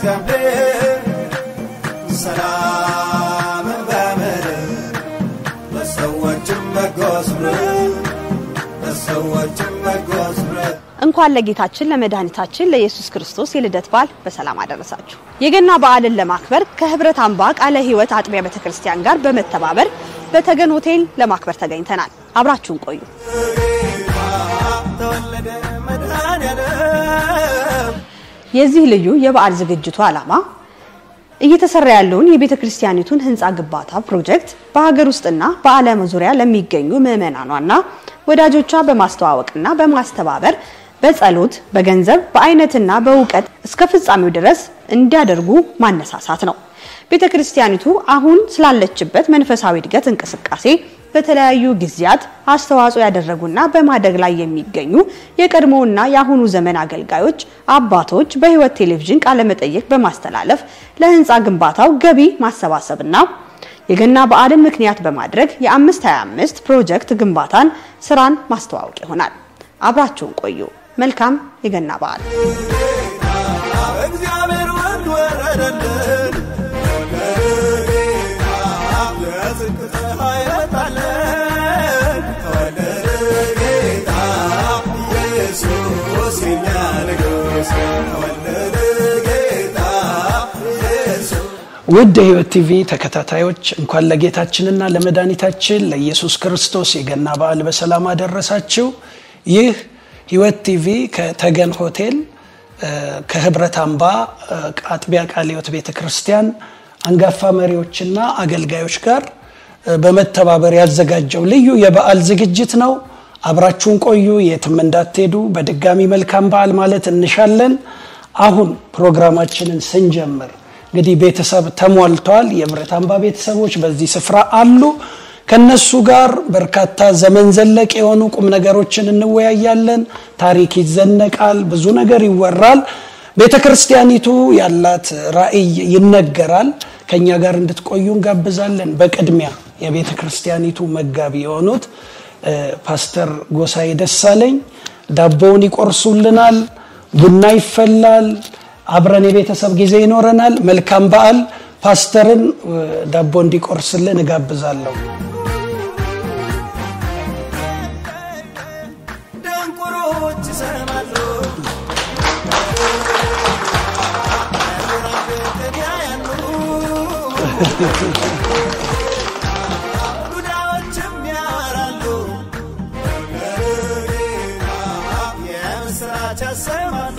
በእግዚአብሔር ሰላምን በምድር ለሰዎችም በጎ ስምረት ለሰዎችም በጎ ስምረት እንኳን ለጌታችን ለመድኃኒታችን ለኢየሱስ ክርስቶስ የልደት በዓል በሰላም አደረሳችሁ። የገና በዓልን ለማክበር ከህብረት አምባ ቃለ ሕይወት አጥቢያ ቤተክርስቲያን ጋር በመተባበር በተገን ሆቴል ለማክበር ተገኝተናል። አብራችሁን ቆዩ። ተወለደ መድኃኔዓለም የዚህ ልዩ የበዓል ዝግጅቱ ዓላማ እየተሰራ ያለውን የቤተ ክርስቲያኒቱን ህንፃ ግንባታ ፕሮጀክት በሀገር ውስጥና በዓለም ዙሪያ ለሚገኙ ምዕመናኗና ወዳጆቿ በማስተዋወቅና በማስተባበር በጸሎት፣ በገንዘብ፣ በአይነትና በእውቀት እስከ ፍጻሜው ድረስ እንዲያደርጉ ማነሳሳት ነው። ቤተ ክርስቲያኒቱ አሁን ስላለችበት መንፈሳዊ እድገት እንቅስቃሴ በተለያዩ ጊዜያት አስተዋጽኦ ያደረጉና በማደግ ላይ የሚገኙ የቀድሞውና የአሁኑ ዘመን አገልጋዮች አባቶች በህይወት ቴሌቪዥን ቃለመጠይቅ በማስተላለፍ ለህንፃ ግንባታው ገቢ ማሰባሰብና የገና በዓልን ምክንያት በማድረግ የ525 ፕሮጀክት ግንባታን ስራን ማስተዋወቅ ይሆናል። አብራችሁን ቆዩ። መልካም የገና በዓል። እግዚአብሔር ወልድ ወረደልን ጌታ የጽድቅ ፀሐይ ወጣልን ተወለደ ጌታ ኢየሱስ የኛ ንጉሥ ተወለደ ጌታ ኢየሱስ ውድ የህይወት ቲቪ ተከታታዮች እንኳን ለጌታችንና ለመድኃኒታችን ለኢየሱስ ክርስቶስ የገና በዓል በሰላም አደረሳችሁ። ይህ ህይወት ቲቪ ከተገን ሆቴል እ፣ ከህብረት አምባ እ፣ አጥቢያ ቃለ ሕይወት ቤተ ክርስቲያን አንጋፋ መሪዎችና አገልጋዮች ጋር እ፣ በመተባበር ያዘጋጀው ልዩ የበዓል ዝግጅት ነው። አብራችሁን ቆዩ፣ የትም እንዳትሄዱ። በድጋሚ መልካም በዓል ማለት እንሻለን። አሁን ፕሮግራማችንን ስንጀምር እንግዲህ ቤተሰብ ተሟልቷል። የህብረት አምባ ቤተሰቦች በዚህ ስፍራ አሉ። ከነሱ ጋር በርካታ ዘመን ዘለቅ የሆኑ ቁም ነገሮችን እንወያያለን። ታሪክ ይዘነቃል፣ ብዙ ነገር ይወራል። ቤተ ክርስቲያኒቱ ያላት ራዕይ ይነገራል። ከኛ ጋር እንድትቆዩ እንጋብዛለን። በቅድሚያ የቤተ ክርስቲያኒቱ መጋቢ የሆኑት እ፣ ፓስተር ጎሳዬ ደሳለኝ ዳቦውን ይቆርሱልናል፣ ቡና ይፈላል፣ አብረን የቤተሰብ ጊዜ ይኖረናል። መልካም በዓል። ፓስተርን እ፣ ዳቦ እንዲቆርስልን እጋብዛለሁ። ደንቆሮች ይሰማሉ ምዕራፍን ያያሉ ዱዳዎችም ያወራሉ ጌታ የምስራች ያሰማሉ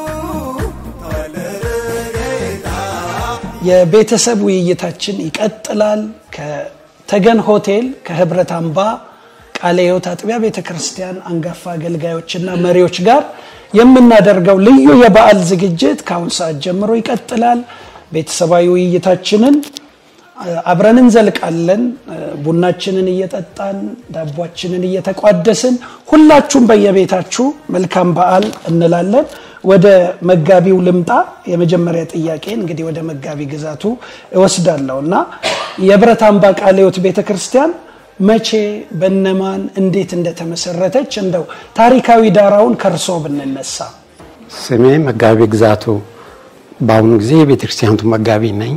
ተወለደ ጌታ የቤተሰብ ውይይታችን ይቀጥላል። ከተገን ሆቴል ከህብረት አምባ ቃለ ሕይወት አጥቢያ ቤተ ክርስቲያን አንጋፋ አገልጋዮችና መሪዎች ጋር የምናደርገው ልዩ የበዓል ዝግጅት ከአሁን ሰዓት ጀምሮ ይቀጥላል። ቤተሰባዊ ውይይታችንን እ፣ አብረን እንዘልቃለን። እ፣ ቡናችንን እየጠጣን ዳቧችንን እየተቋደስን ሁላችሁም በየቤታችሁ መልካም በዓል እንላለን። ወደ መጋቢው ልምጣ። የመጀመሪያ ጥያቄን እንግዲህ ወደ መጋቢ ግዛቱ እወስዳለሁ እና የህብረት አምባ ቃለ ሕይወት ቤተ ክርስቲያን መቼ በነማን እንዴት እንደተመሰረተች እንደው ታሪካዊ ዳራውን ከርሶ ብንነሳ። ስሜ መጋቢ ግዛቱ፣ በአሁኑ ጊዜ የቤተክርስቲያኒቱ መጋቢ ነኝ።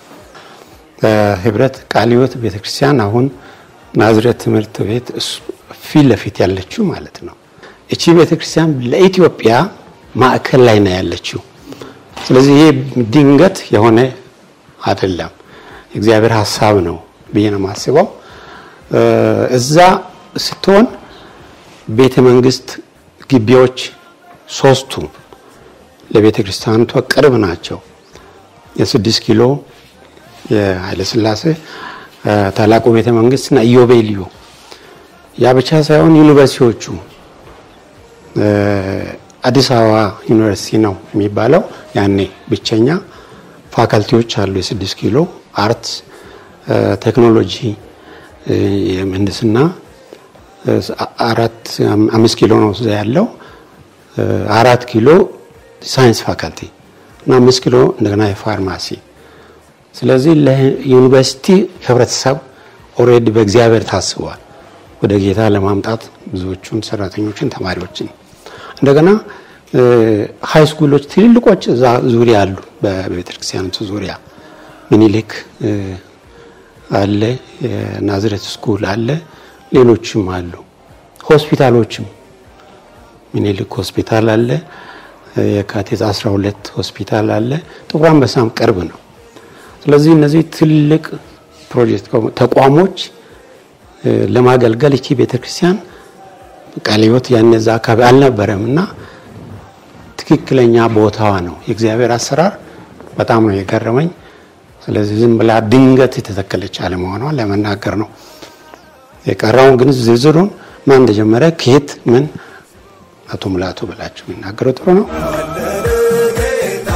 ህብረት ቃለ ሕይወት ቤተክርስቲያን አሁን ናዝሬት ትምህርት ቤት እሱ ፊት ለፊት ያለችው ማለት ነው። እቺ ቤተክርስቲያን ለኢትዮጵያ ማዕከል ላይ ነው ያለችው። ስለዚህ ይሄ ድንገት የሆነ አይደለም፣ እግዚአብሔር ሀሳብ ነው ብዬ ነው የማስበው። እ፣ እዛ ስትሆን ቤተ መንግስት ግቢዎች ሶስቱ ለቤተ ክርስቲያኒቷ ቅርብ ናቸው። የስድስት ኪሎ የኃይለስላሴ እ፣ ታላቁ ቤተ መንግስት እና ኢዮቤልዩ ያ ብቻ ሳይሆን ዩኒቨርሲቲዎቹ እ፣ አዲስ አበባ ዩኒቨርሲቲ ነው የሚባለው ያኔ ብቸኛ ፋካልቲዎች አሉ። የስድስት ኪሎ አርት፣ እ፣ ቴክኖሎጂ፣ እ፣ የምህንድስና እ፣ አራት አምስት ኪሎ ነው እዛ ያለው እ፣ አራት ኪሎ ሳይንስ ፋካልቲ እና አምስት ኪሎ እንደገና የፋርማሲ ስለዚህ ለዩኒቨርሲቲ ህብረተሰብ ኦልሬዲ በእግዚአብሔር ታስቧል ወደ ጌታ ለማምጣት ብዙዎቹን ሰራተኞችን ተማሪዎችን እንደገና ሀይ ስኩሎች ትልልቆች እዛ ዙሪያ አሉ። በቤተክርስቲያኒቱ ዙሪያ ሚኒሊክ አለ፣ የናዝሬት ስኩል አለ፣ ሌሎችም አሉ። ሆስፒታሎችም ሚኒሊክ ሆስፒታል አለ፣ የካቴት 12 ሆስፒታል አለ። ጥቁር አንበሳም ቅርብ ነው። ስለዚህ እነዚህ ትልቅ ፕሮጀክት ተቋሞች ለማገልገል እቺ ቤተክርስቲያን ቃለ ሕይወት ያን እዛ አካባቢ አልነበረም እና ትክክለኛ ቦታዋ ነው። የእግዚአብሔር አሰራር በጣም ነው የገረመኝ። ስለዚህ ዝም ብላ ድንገት የተተከለች አለመሆኗ ለመናገር ነው። የቀረውን ግን ዝርዝሩን ማን እንደጀመረ ከየት ምን አቶ ሙላቱ ብላችሁ የሚናገረው ጥሩ ነው። ጌታ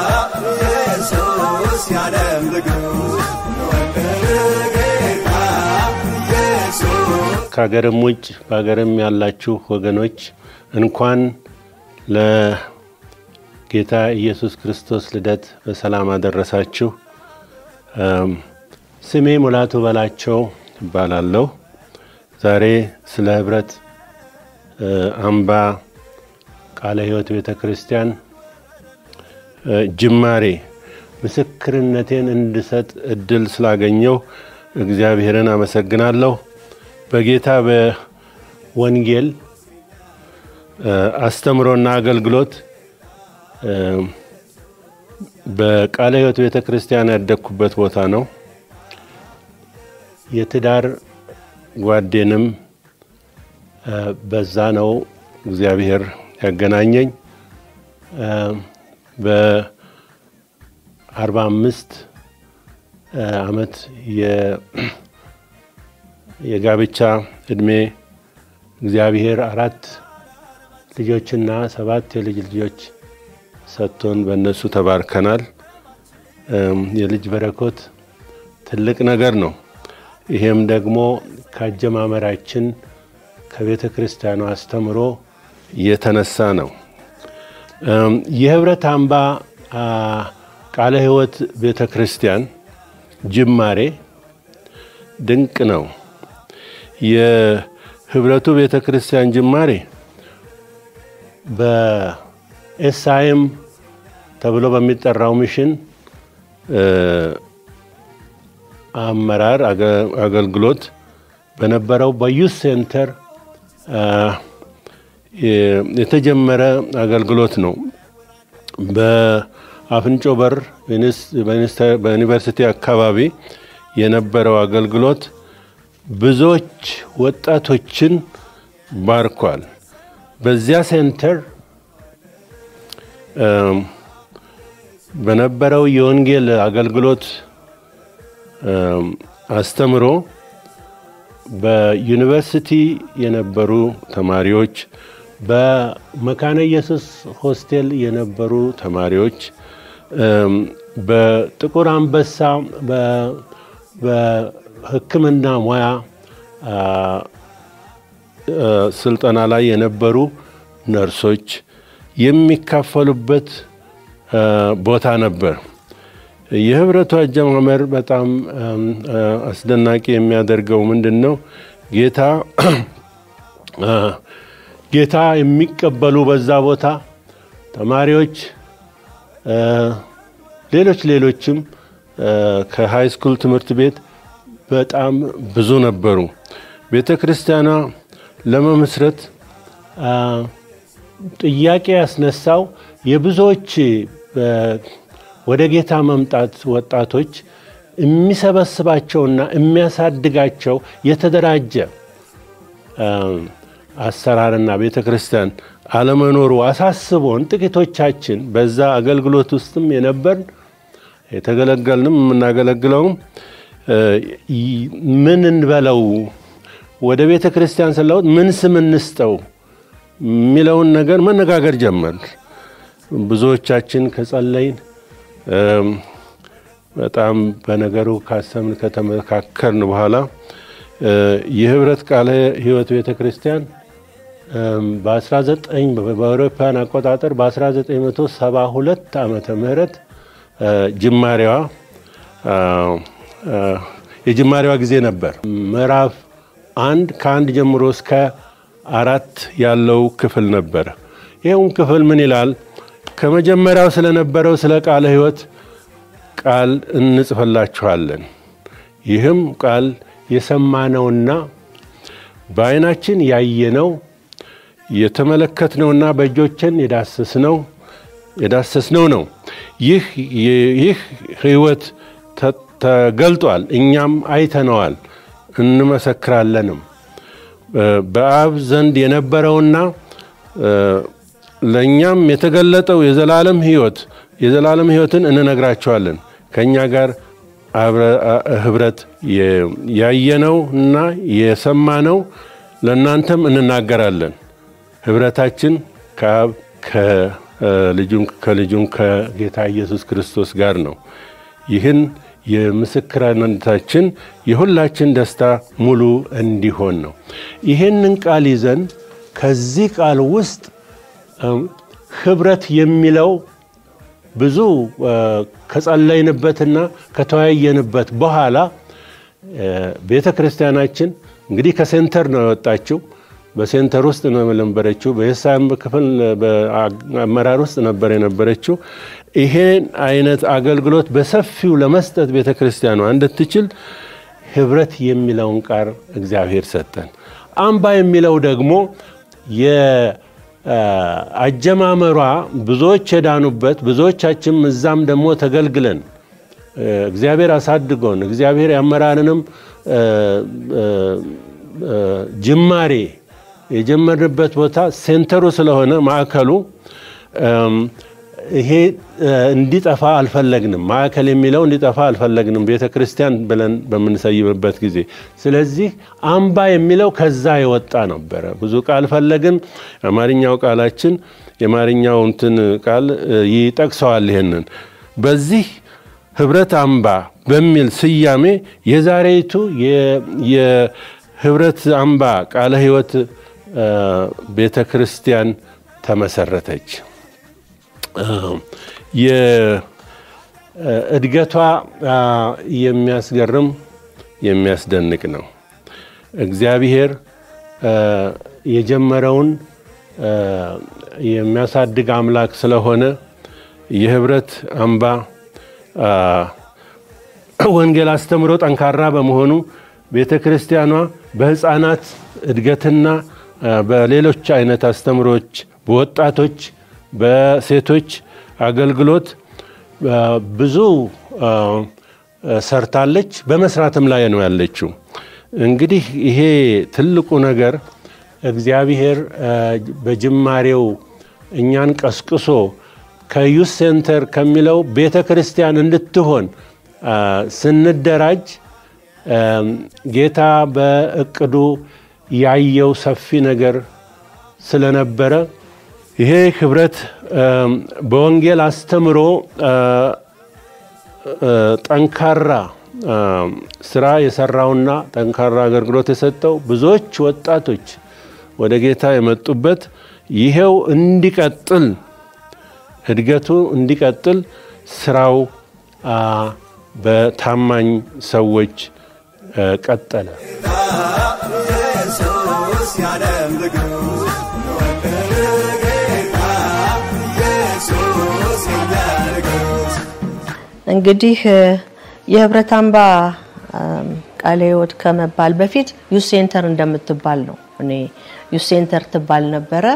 ኢየሱስ ያለም ንጉሥ ጌታ ኢየሱስ ከሀገርም ውጭ በሀገርም ያላችሁ ወገኖች እንኳን ለጌታ ኢየሱስ ክርስቶስ ልደት በሰላም አደረሳችሁ። ስሜ ሙላቱ በላቸው እባላለሁ። ዛሬ ስለ ህብረት አምባ ቃለ ሕይወት ቤተ ክርስቲያን ጅማሬ ምስክርነቴን እንድሰጥ እድል ስላገኘው እግዚአብሔርን አመሰግናለሁ። በጌታ በወንጌል አስተምሮና አገልግሎት በቃለ ሕይወት ቤተ ክርስቲያን ያደግኩበት ቦታ ነው። የትዳር ጓዴንም በዛ ነው እግዚአብሔር ያገናኘኝ። በአርባ አምስት ዓመት የጋብቻ እድሜ እግዚአብሔር አራት ልጆችና ሰባት የልጅ ልጆች ሰጥቶን በእነሱ ተባርከናል። የልጅ በረከት ትልቅ ነገር ነው። ይሄም ደግሞ ከአጀማመራችን ከቤተ ክርስቲያኑ አስተምሮ የተነሳ ነው። የህብረት አምባ ቃለ ሕይወት ቤተ ክርስቲያን ጅማሬ ድንቅ ነው። የህብረቱ ቤተ ክርስቲያን ጅማሬ በኤስአይኤም ተብሎ በሚጠራው ሚሽን አመራር አገልግሎት በነበረው በዩስ ሴንተር የተጀመረ አገልግሎት ነው። በአፍንጮ በር በዩኒቨርሲቲ አካባቢ የነበረው አገልግሎት ብዙዎች ወጣቶችን ባርኳል። በዚያ ሴንተር በነበረው የወንጌል አገልግሎት አስተምሮ በዩኒቨርሲቲ የነበሩ ተማሪዎች፣ በመካነ ኢየሱስ ሆስቴል የነበሩ ተማሪዎች፣ በጥቁር አንበሳ በሕክምና ሙያ ስልጠና ላይ የነበሩ ነርሶች የሚካፈሉበት ቦታ ነበር። የህብረቱ አጀማመር በጣም አስደናቂ የሚያደርገው ምንድን ነው? ጌታ ጌታ የሚቀበሉ በዛ ቦታ ተማሪዎች፣ ሌሎች ሌሎችም ከሃይ ስኩል ትምህርት ቤት በጣም ብዙ ነበሩ። ቤተ ክርስቲያኗ ለመመስረት ጥያቄ ያስነሳው የብዙዎች ወደ ጌታ መምጣት ወጣቶች የሚሰበስባቸውና የሚያሳድጋቸው የተደራጀ አሰራርና ቤተ ክርስቲያን አለመኖሩ አሳስቦን ጥቂቶቻችን በዛ አገልግሎት ውስጥም የነበር የተገለገልንም የምናገለግለውም ምን እንበለው ወደ ቤተ ክርስቲያን ስለውጥ ምን ስም እንስጠው የሚለውን ነገር መነጋገር ጀመር። ብዙዎቻችን ከጸለይን በጣም በነገሩ ካሰብን ከተመካከርን በኋላ የህብረት ቃለ ሕይወት ቤተ ክርስቲያን በ19 በአውሮፓውያን አቆጣጠር በ1972 ዓመተ ምህረት ጅማሬዋ የጅማሬዋ ጊዜ ነበር። ምዕራፍ አንድ ከአንድ ጀምሮ እስከ አራት ያለው ክፍል ነበር። ይኸውን ክፍል ምን ይላል? ከመጀመሪያው ስለነበረው ስለ ቃለ ሕይወት ቃል እንጽፈላችኋለን። ይህም ቃል የሰማነውና በዓይናችን ያየነው የተመለከትነውና በእጆችን የዳሰስነው የዳሰስነው ነው። ይህ ይህ ሕይወት ተገልጧል፣ እኛም አይተነዋል እንመሰክራለንም። በአብ ዘንድ የነበረውና ለእኛም የተገለጠው የዘላለም ሕይወት የዘላለም ሕይወትን እንነግራቸዋለን ከእኛ ጋር ህብረት ያየነው እና የሰማነው ለእናንተም እንናገራለን። ህብረታችን ከአብ ከልጁም ከጌታ ኢየሱስ ክርስቶስ ጋር ነው። ይህን የምስክርነታችን የሁላችን ደስታ ሙሉ እንዲሆን ነው። ይህንን ቃል ይዘን ከዚህ ቃል ውስጥ ህብረት የሚለው ብዙ ከጸለይንበትና ከተወያየንበት በኋላ ቤተ ክርስቲያናችን እንግዲህ ከሴንተር ነው የወጣችው። በሴንተር ውስጥ ነው የነበረችው። በየሳም ክፍል በአመራር ውስጥ ነበር የነበረችው። ይሄን አይነት አገልግሎት በሰፊው ለመስጠት ቤተ ክርስቲያኗ እንድትችል ህብረት የሚለውን ቃል እግዚአብሔር ሰጠን። አምባ የሚለው ደግሞ የአጀማመሯ ብዙዎች የዳኑበት ብዙዎቻችን እዛም ደግሞ ተገልግለን እግዚአብሔር አሳድጎን እግዚአብሔር ያመራርንም ጅማሬ የጀመርንበት ቦታ ሴንተሩ ስለሆነ ማዕከሉ ይሄ እንዲጠፋ አልፈለግንም። ማዕከል የሚለው እንዲጠፋ አልፈለግንም ቤተ ክርስቲያን ብለን በምንሰይምበት ጊዜ። ስለዚህ አምባ የሚለው ከዛ የወጣ ነበረ። ብዙ ቃል ፈለግን። የአማርኛው ቃላችን የአማርኛው እንትን ቃል ይጠቅሰዋል። ይሄንን በዚህ ህብረት አምባ በሚል ስያሜ የዛሬይቱ የህብረት አምባ ቃለ ሕይወት ቤተ ክርስቲያን ተመሰረተች። የእድገቷ የሚያስገርም የሚያስደንቅ ነው። እግዚአብሔር የጀመረውን የሚያሳድግ አምላክ ስለሆነ የህብረት አምባ ወንጌል አስተምሮ ጠንካራ በመሆኑ ቤተ ክርስቲያኗ በህፃናት እድገትና በሌሎች አይነት አስተምሮች በወጣቶች በሴቶች አገልግሎት ብዙ ሰርታለች። በመስራትም ላይ ነው ያለችው። እንግዲህ ይሄ ትልቁ ነገር እግዚአብሔር በጅማሬው እኛን ቀስቅሶ ከዩስ ሴንተር ከሚለው ቤተ ክርስቲያን እንድትሆን ስንደራጅ ጌታ በእቅዱ ያየው ሰፊ ነገር ስለነበረ ይሄ ህብረት በወንጌል አስተምሮ ጠንካራ ስራ የሰራውና ጠንካራ አገልግሎት የሰጠው ብዙዎች ወጣቶች ወደ ጌታ የመጡበት ይሄው እንዲቀጥል እድገቱ እንዲቀጥል ስራው በታማኝ ሰዎች ቀጠለ። ኢየሱስ የዓለም ንጉሥ ወደደ ጌታ ኢየሱስ የኛ ንጉሥ እንግዲህ የህብረት አምባ ቃለ ሕይወት ከመባል በፊት ዩስ ሴንተር እንደምትባል ነው። እኔ ዩስ ሴንተር ትባል ነበረ።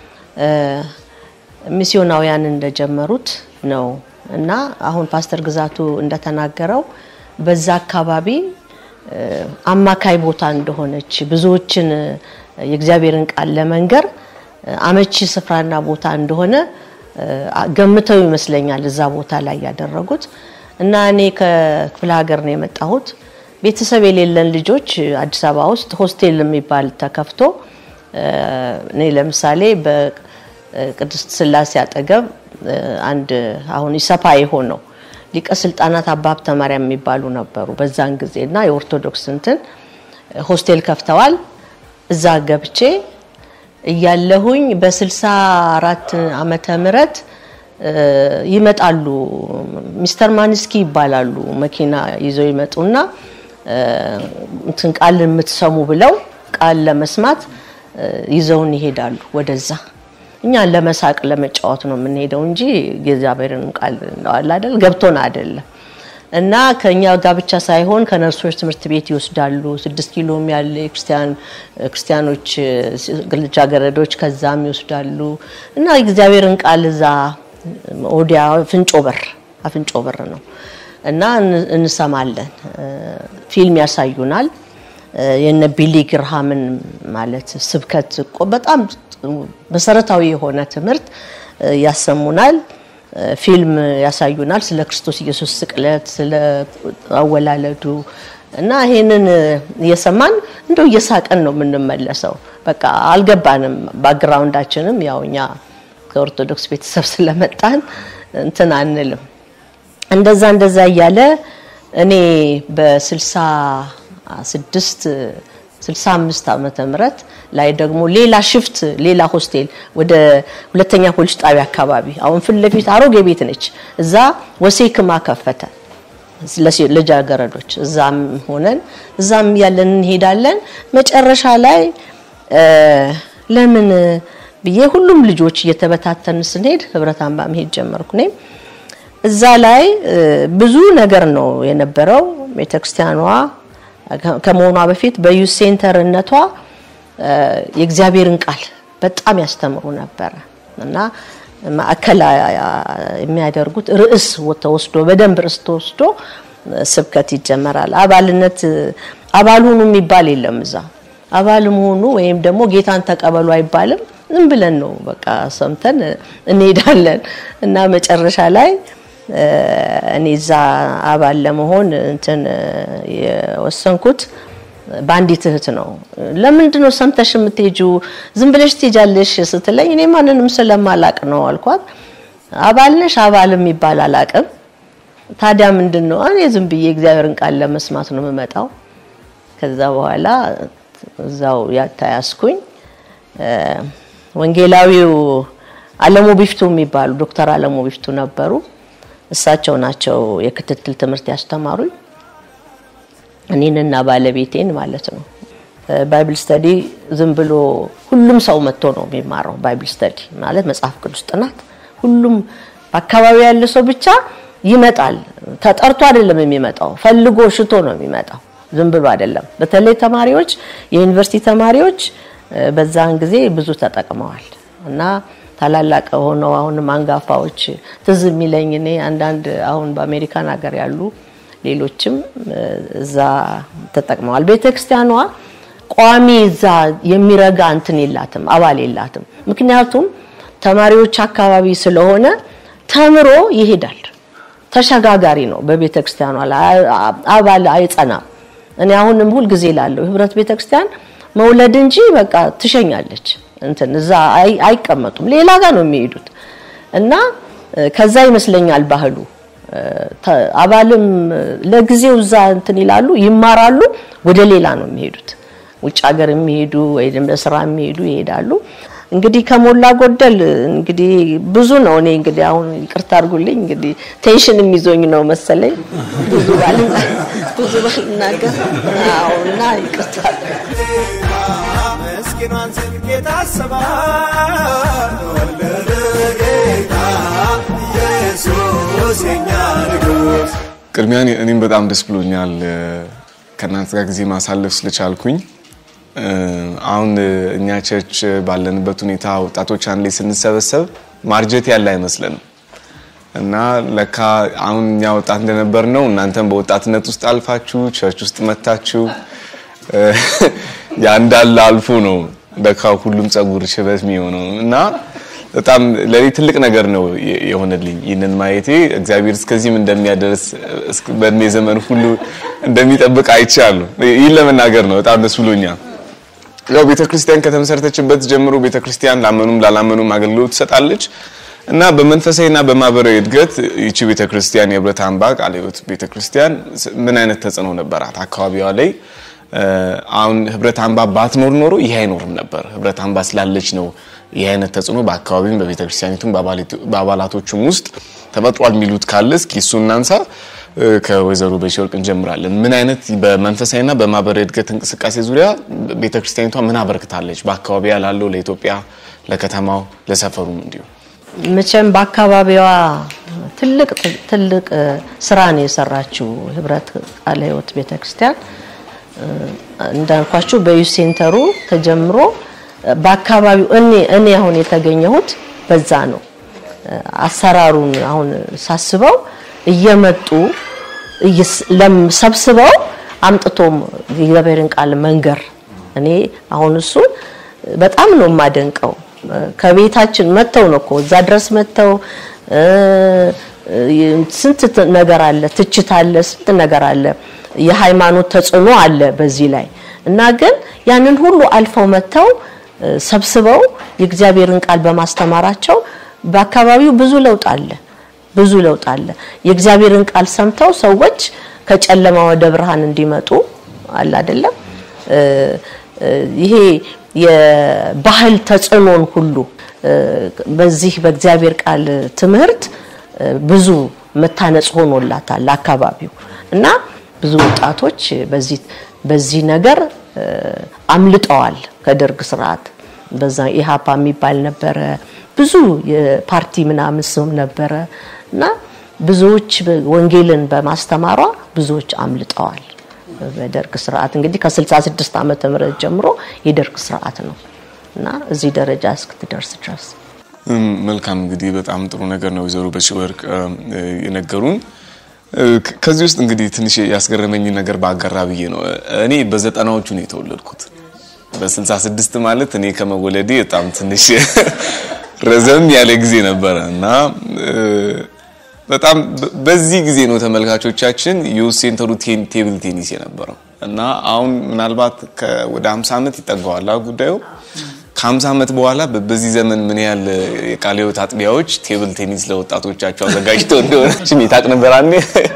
ሚስዮናውያን እንደጀመሩት ነው እና አሁን ፓስተር ግዛቱ እንደተናገረው በዛ አካባቢ አማካይ ቦታ እንደሆነች ብዙዎችን የእግዚአብሔርን ቃል ለመንገር አመቺ ስፍራና ቦታ እንደሆነ ገምተው ይመስለኛል እዛ ቦታ ላይ ያደረጉት እና እኔ ከክፍለ ሀገር ነው የመጣሁት። ቤተሰብ የሌለን ልጆች አዲስ አበባ ውስጥ ሆስቴል የሚባል ተከፍቶ እኔ ለምሳሌ በቅድስት ስላሴ አጠገብ አንድ አሁን ኢሰፓ የሆነው ሊቀ ስልጣናት አባ ሀብተ ማርያም የሚባሉ ነበሩ በዛን ጊዜ እና የኦርቶዶክስ እንትን ሆስቴል ከፍተዋል። እዛ ገብቼ እያለሁኝ በ64 ዓመተ ምህረት ይመጣሉ። ሚስተር ማንስኪ ይባላሉ። መኪና ይዘው ይመጡና እንትን ቃል የምትሰሙ ብለው ቃል ለመስማት ይዘውን ይሄዳሉ ወደዛ እኛን ለመሳቅ ለመጫወት ነው የምንሄደው እንጂ የእግዚአብሔርን ቃል እንደዋል አይደል ገብቶን አይደለም። እና ከኛ ጋር ብቻ ሳይሆን ከነርሶች ትምህርት ቤት ይወስዳሉ። ስድስት ኪሎም ያለ ክርስቲያን ክርስቲያኖች ልጃገረዶች ከዛም ይወስዳሉ እና የእግዚአብሔርን ቃል እዛ ወዲያ አፍንጮ በር አፍንጮ በር ነው እና እን- እንሰማለን። ፊልም ያሳዩናል። የነ ቢሊ ግርሃምን ማለት ስብከት እኮ በጣም መሰረታዊ የሆነ ትምህርት ያሰሙናል። ፊልም ያሳዩናል ስለ ክርስቶስ ኢየሱስ ስቅለት፣ ስለ አወላለዱ እና ይሄንን እየሰማን እንደው እየሳቀን ነው የምንመለሰው። በቃ አልገባንም። ባክግራውንዳችንም ያው እኛ ከኦርቶዶክስ ቤተሰብ ስለመጣን እንትን አንልም። እንደዛ እንደዛ እያለ እኔ በ66 65 ዓመተ ምህረት ላይ ደግሞ ሌላ ሽፍት ሌላ ሆስቴል ወደ ሁለተኛ ፖሊስ ጣቢያ አካባቢ አሁን ፊት ለፊት አሮጌ ቤት ነች። እዛ ወሴክማ ከፈተ ለሴ- ልጃገረዶች እዛም ሆነን እዛም ያለን እንሄዳለን። መጨረሻ ላይ እ፣ ለምን ብዬ ሁሉም ልጆች እየተበታተን ስንሄድ ህብረት አምባ መሄድ ጀመርኩ እኔም እዛ ላይ እ፣ ብዙ ነገር ነው የነበረው። ቤተክርስቲያኗ ከ- ከመሆኗ በፊት በዩዝ ሴንተርነቷ እ፣ የእግዚአብሔርን ቃል በጣም ያስተምሩ ነበረ እና ማዕከል የሚያደርጉት ርዕስ ተወስዶ በደንብ ርዕስ ተወስዶ እ፣ ስብከት ይጀመራል። አባልነት እ፣ አባል ሁኑ የሚባል የለም እዛ አባልም ሆኑ ወይም ደግሞ ጌታን ተቀበሉ አይባልም። ዝም ብለን ነው በቃ ሰምተን እንሄዳለን እና መጨረሻ ላይ እ፣ እኔ እዛ አባል ለመሆን እንትን እ፣ የወሰንኩት በአንዲት እህት ነው። ለምንድን ነው ሰምተሽ የምትሄጂው? ዝም ብለሽ ትሄጃለሽ ስትለኝ እኔ ማንንም ስለማላቅ ነው አልኳት። አባል ነሽ? አባል የሚባል አላቅም። ታዲያ ምንድን ነው? እኔ ዝም ብዬ እግዚአብሔርን ቃል ለመስማት ነው የምመጣው። ከዛ በኋላ እዛው ያታያስኩኝ ወንጌላዊው አለሙ ቢፍቱ የሚባሉ ዶክተር አለሙ ቢፍቱ ነበሩ። እሳቸው ናቸው የክትትል ትምህርት ያስተማሩኝ እኔንና ባለቤቴን ማለት ነው። ባይብል ስተዲ ዝም ብሎ ሁሉም ሰው መጥቶ ነው የሚማረው። ባይብል ስተዲ ማለት መጽሐፍ ቅዱስ ጥናት ሁሉም በአካባቢው ያለ ሰው ብቻ ይመጣል። ተጠርቶ አይደለም የሚመጣው፣ ፈልጎ ሽቶ ነው የሚመጣው። ዝም ብሎ አይደለም። በተለይ ተማሪዎች፣ የዩኒቨርሲቲ ተማሪዎች እ፣ በዛን ጊዜ ብዙ ተጠቅመዋል እና ታላላቅ ሆነው አሁንም አንጋፋዎች ትዝ የሚለኝ እኔ አንዳንድ አሁን በአሜሪካን ሀገር ያሉ ሌሎችም እ፣ እዛ ተጠቅመዋል። ቤተክርስቲያኗ ቋሚ እዛ የሚረጋ እንትን የላትም፣ አባል የላትም። ምክንያቱም ተማሪዎች አካባቢ ስለሆነ ተምሮ ይሄዳል። ተሸጋጋሪ ነው። በቤተ ክርስቲያኗ ላይ አባል አይጸናም። እኔ አሁንም ሁል ጊዜ ላለው ህብረት ቤተ ክርስቲያን መውለድ እንጂ በቃ ትሸኛለች። እንትን እዛ አይ- አይቀመጡም፣ ሌላ ጋር ነው የሚሄዱት እና እ፣ ከዛ ይመስለኛል ባህሉ እ፣ ተ- አባልም እ፣ ለጊዜው እዛ እንትን ይላሉ፣ ይማራሉ፣ ወደ ሌላ ነው የሚሄዱት። ውጭ ሀገር የሚሄዱ ወይም ለስራ የሚሄዱ ይሄዳሉ። እንግዲህ ከሞላ ጎደል እንግዲህ ብዙ ነው። እኔ እንግዲህ አሁን ይቅርታ አድርጉልኝ እንግዲህ ቴንሽን የሚዞኝ ነው መሰለኝ ብዙ ባልና ብዙ ባልናገር አዎ፣ እና ይቅርታ ምስኪኗን ጽድቅ የታሰባት ወለደ ጌታ ኢየሱስ የኛ ንጉሥ ቅድሚያ እኔ- እኔም በጣም ደስ ብሎኛል እ፣ ከእናንተ ጋር ጊዜ ማሳለፍ ስለቻልኩኝ። እ፣ አሁን እ፣ እኛ ቸርች ባለንበት ሁኔታ ወጣቶች አንድ ላይ ስንሰበሰብ ማርጀት ያለ አይመስለንም እና ለካ አሁን እኛ ወጣት እንደነበር ነው እናንተም በወጣትነት ውስጥ አልፋችሁ ቸርች ውስጥ መታችሁ እ፣ ያ እንዳለ አልፎ ነው ለካ ሁሉም ጸጉር ሽበት የሚሆነው እና በጣም ለኔ ትልቅ ነገር ነው የ- የሆነልኝ ይህንን ማየቴ። እግዚአብሔር እስከዚህም እንደሚያደርስ እስከ- በእድሜ ዘመን ሁሉ እንደሚጠብቅ አይቻለሁ። ይህን ለመናገር ነው በጣም ደስ ብሎኛል። ያው ቤተክርስቲያን ከተመሰረተችበት ጀምሮ ቤተክርስቲያን ላመኑም ላላመኑም አገልግሎት ትሰጣለች እና በመንፈሳዊና በማህበራዊ እድገት ይቺ ቤተክርስቲያን የህብረት አምባ ቃለ ሕይወት ቤተክርስቲያን ምን አይነት ተጽዕኖ ነበራት አካባቢዋ ላይ? እ፣ አሁን ህብረት አምባ ባትኖር ኖሮ ይህ አይኖርም ነበር። ህብረት አምባ ስላለች ነው ይህ አይነት ተጽዕኖ በአካባቢም በቤተክርስቲያኒቱም በአባላቱ- በአባላቶቹም ውስጥ ተፈጥሯል የሚሉት ካለ እስኪ እሱ እናንሳ። እ፣ ከወይዘሮ በሺወርቅ እንጀምራለን። ምን አይነት በመንፈሳዊና በማህበራዊ እድገት እንቅስቃሴ ዙሪያ ቤተክርስቲያኒቷ ምን አበርክታለች? በአካባቢያ ላለው ለኢትዮጵያ ለከተማው ለሰፈሩም እንዲሁ መቼም በአካባቢዋ ትልቅ ትልቅ እ፣ ስራ ነው የሰራችው ህብረት ቃለ ህይወት ቤተክርስቲያን እ፣ እንዳልኳችሁ በዩዝ ሴንተሩ ተጀምሮ እ፣ በአካባቢው እኔ እኔ አሁን የተገኘሁት በዛ ነው። እ፣ አሰራሩን አሁን ሳስበው እየመጡ እየስ- ለም- ሰብስበው አምጥቶም የእግዚአብሔርን ቃል መንገር እኔ አሁን እሱን በጣም ነው የማደንቀው። ከቤታችን መጥተው ነው እኮ እዛ ድረስ መጥተው እ፣ እ፣ ስንት ት- ነገር አለ፣ ትችት አለ፣ ስንት ነገር አለ፣ የሃይማኖት ተጽዕኖ አለ በዚህ ላይ እና ግን ያንን ሁሉ አልፈው መጥተው እ፣ ሰብስበው የእግዚአብሔርን ቃል በማስተማራቸው በአካባቢው ብዙ ለውጥ አለ ብዙ ለውጥ አለ። የእግዚአብሔርን ቃል ሰምተው ሰዎች ከጨለማ ወደ ብርሃን እንዲመጡ አለ አይደለም። እ፣ እ፣ ይሄ የባህል ተጽዕኖን ሁሉ እ፣ በዚህ በእግዚአብሔር ቃል ትምህርት እ፣ ብዙ መታነጽ ሆኖላታል አካባቢው እና ብዙ ወጣቶች በዚህ በዚህ ነገር እ፣ አምልጠዋል ከደርግ ስርዓት። በዛ ኢሃፓ የሚባል ነበረ፣ ብዙ የፓርቲ ምናምን ስም ነበረ እና ብዙዎች ወንጌልን በማስተማሯ ብዙዎች አምልጠዋል። በደርግ ስርዓት እንግዲህ ከ66 ዓመተ ምህረት ጀምሮ የደርግ ስርዓት ነው እና እዚህ ደረጃ እስክትደርስ ድረስ እም፣ መልካም እንግዲህ በጣም ጥሩ ነገር ነው ወይዘሮ በሺወርቅ እም፣ እ፣ የነገሩን። እ፣ ከ- ከዚህ ውስጥ እንግዲህ ትንሽ ያስገረመኝ ነገር በአጋራ ብዬ ነው። እኔ በዘጠናዎቹ ነው የተወለድኩት። በ66 ማለት እኔ ከመወለዴ በጣም ትንሽ ረዘም ያለ ጊዜ ነበረ እና እ፣ በጣም በ- በዚህ ጊዜ ነው ተመልካቾቻችን ዩዝ ሴንተሩ ቴን- ቴብል ቴኒስ የነበረው እና አሁን ምናልባት ከ- ወደ 50 ዓመት ይጠጋዋል አ ጉዳዩ ከ50 ዓመት በኋላ በ- በዚህ ዘመን ምን ያህል የቃለ ሕይወት አጥቢያዎች ቴብል ቴኒስ ለወጣቶቻቸው አዘጋጅተው እንደሆነች ታቅ ነበር አንዴ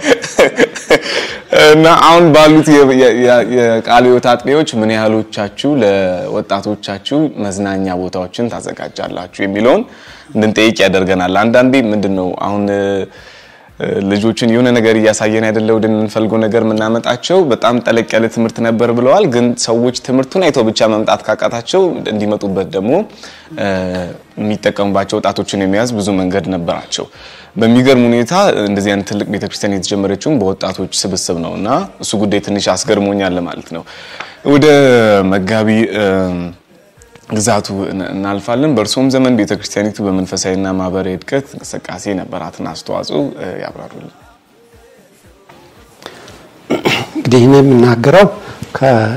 እና አሁን ባሉት የ- የ- የ- የቃለ ሕይወት አጥቢያዎች ምን ያህሎቻችሁ ለወጣቶቻችሁ መዝናኛ ቦታዎችን ታዘጋጃላችሁ የሚለውን እንድንጠይቅ ያደርገናል። አንዳንዴ ምንድን ነው አሁን እ፣ እ፣ ልጆችን የሆነ ነገር እያሳየን አይደለ ወደምንፈልገው ነገር የምናመጣቸው በጣም ጠለቅ ያለ ትምህርት ነበር ብለዋል። ግን ሰዎች ትምህርቱን አይተው ብቻ መምጣት ካቃታቸው እንዲመጡበት ደግሞ እ፣ የሚጠቀሙባቸው ወጣቶችን የሚያዝ ብዙ መንገድ ነበራቸው። በሚገርም ሁኔታ እንደዚህ አይነት ትልቅ ቤተክርስቲያን የተጀመረችውም በወጣቶች ስብስብ ነው እና እሱ ጉዳይ ትንሽ አስገርሞኛል ማለት ነው። ወደ መጋቢ እ፣ ግዛቱ እን- እናልፋለን። በእርሶም ዘመን ቤተክርስቲያኒቱ በመንፈሳዊና ማህበራዊ እድገት እንቅስቃሴ ነበራትን አስተዋጽኦ እ፣ ያብራሩልን። እንግዲህ እኔ የምናገረው ከ-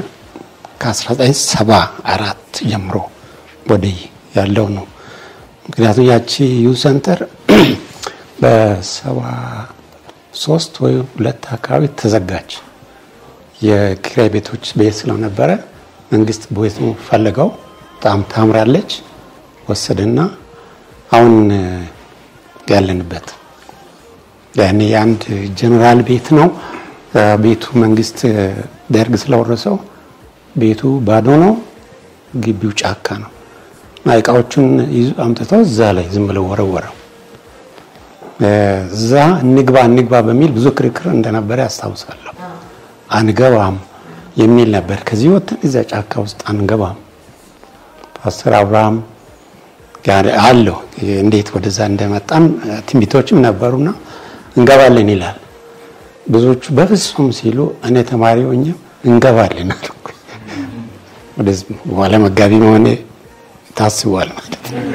ከ1974 ጀምሮ ወዲህ ያለው ነው። ምክንያቱም ያቺ ዩዝ ሴንተር በሰባ ሶስት ወይ ሁለት አካባቢ ተዘጋች። የኪራይ ቤቶች ቤት ስለነበረ መንግስት ቤቱ ፈለገው። በጣም ታምራለች ወሰደና አሁን እ፣ ያለንበት ያኔ የአንድ ጀነራል ቤት ነው። እ፣ ቤቱ መንግስት እ፣ ደርግ ስለወረሰው ቤቱ ባዶ ነው። ግቢው ጫካ ነው እና እቃዎቹን ይዞ አምጥተው እዛ ላይ ዝም ብለው ወረወረው። እ፣ እዛ እንግባ እንግባ በሚል ብዙ ክርክር እንደነበረ ያስታውሳለሁ። አንገባም የሚል ነበር። ከዚህ ወጥተን እዛ ጫካ ውስጥ አንገባም። ፓስተር አብርሃም ጋር አለው እንዴት ወደዛ እንደመጣን እ፣ ትንቢቶችም ነበሩና እንገባለን ይላል። ብዙዎቹ በፍጹም ሲሉ እኔ ተማሪ ሆኜ እንገባለን አልኩ። ወደዚህ በኋላ መጋቢ መሆኔ ታስቧል ማለት ነው።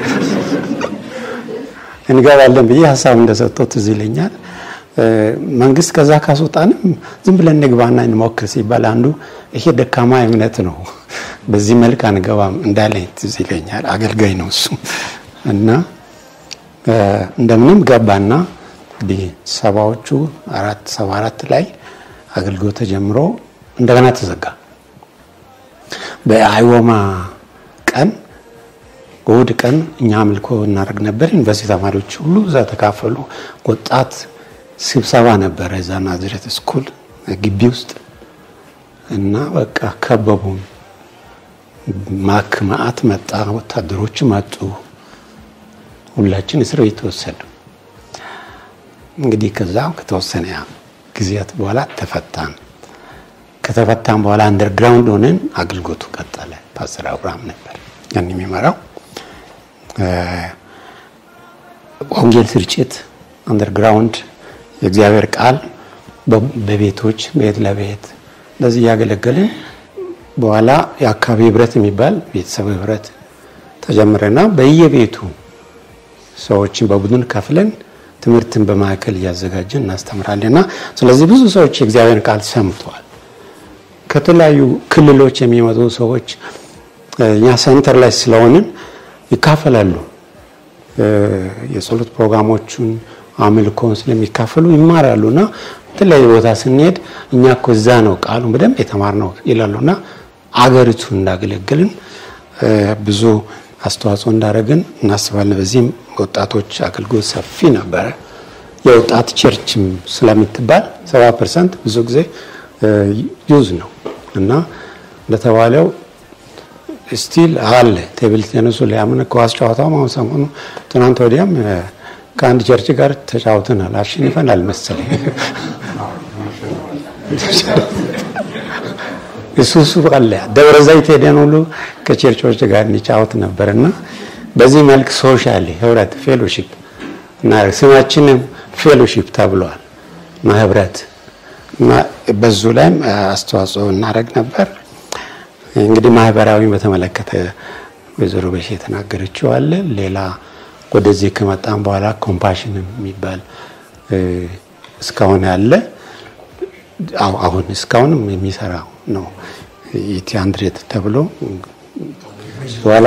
እንገባለን ብዬ ሀሳብ እንደሰጠው ትዝ ይለኛል። እ፣ መንግስት ከዛ ካስወጣንም ዝም ብለን እንግባና እንሞክር ሲባል አንዱ ይሄ ደካማ እምነት ነው፣ በዚህ መልክ አንገባም እንዳለኝ ትዝ ይለኛል። አገልጋይ ነው እሱ እና እ፣ እንደምንም ገባና እንግዲህ ሰባዎቹ አራት ሰባ አራት ላይ አገልግሎት ተጀምሮ እንደገና ተዘጋ። በአይወማ ቀን እሑድ ቀን እኛ አምልኮ እናደርግ ነበር። ዩኒቨርሲቲ ተማሪዎች ሁሉ እዛ ተካፈሉ። ወጣት ስብሰባ ነበረ እዛ ናዝሬት ስኩል ግቢ ውስጥ እና በቃ ከበቡን። ማክ ማአት መጣ፣ ወታደሮች መጡ። ሁላችን እስር ቤት ተወሰዱ። እንግዲህ ከዛ ከተወሰነ ጊዜያት በኋላ ተፈታን። ከተፈታን በኋላ አንደርግራውንድ ሆነን አገልግሎቱ ቀጠለ። ፓስተር አብርሃም ነበር ያን የሚመራው ወንጌል ስርጭት አንደርግራውንድ የእግዚአብሔር ቃል በቤቶች ቤት ለቤት እንደዚህ እያገለገልን በኋላ የአካባቢ ህብረት የሚባል ቤተሰብ ህብረት ተጀምረና በየቤቱ ሰዎችን በቡድን ከፍለን ትምህርትን በማዕከል እያዘጋጀን እናስተምራለን እና ስለዚህ ብዙ ሰዎች የእግዚአብሔር ቃል ሰምተዋል። ከተለያዩ ክልሎች የሚመጡ ሰዎች እኛ ሴንተር ላይ ስለሆንን ይካፈላሉ። የጸሎት ፕሮግራሞቹን አምልኮን ስለሚካፈሉ ይማራሉ እና የተለያዩ ቦታ ስንሄድ እኛ እኮ እዛ ነው ቃሉን በደንብ የተማርነው ይላሉ እና አገሪቱን እንዳገለገልን ብዙ አስተዋጽኦ እንዳደረግን እናስባለን። በዚህም ወጣቶች አገልግሎት ሰፊ ነበረ። የወጣት ቸርችም ስለምትባል ሰባ ፐርሰንት ብዙ ጊዜ ዩዝ ነው እና እንደተባለው ስቲል አለ ቴብል ቴኒሱ ሊያምን ኳስ ጨዋታው አሁን ሰሞኑ ትናንት ወዲያም ከአንድ ቸርች ጋር ተጫውተናል። አሸንፈናል መሰለኝ። እሱ እሱ አለ ደብረ ዘይት ሄደን ሁሉ ከቸርቾች ጋር እንጫወት ነበርና በዚህ መልክ ሶሻሊ ህብረት ፌሎሺፕ እና ስማችንም ፌሎሺፕ ተብሏል እና ህብረት እና በዙ ላይም አስተዋጽኦ እናደርግ ነበር። እንግዲህ ማህበራዊ በተመለከተ ወይዘሮ በሽ የተናገረችው አለ። ሌላ ወደዚህ ከመጣም በኋላ ኮምፓሽን የሚባል እስካሁን ያለ አሁን እስካሁንም የሚሰራው ነው። ኢቲ አንድሬት ተብሎ በኋላ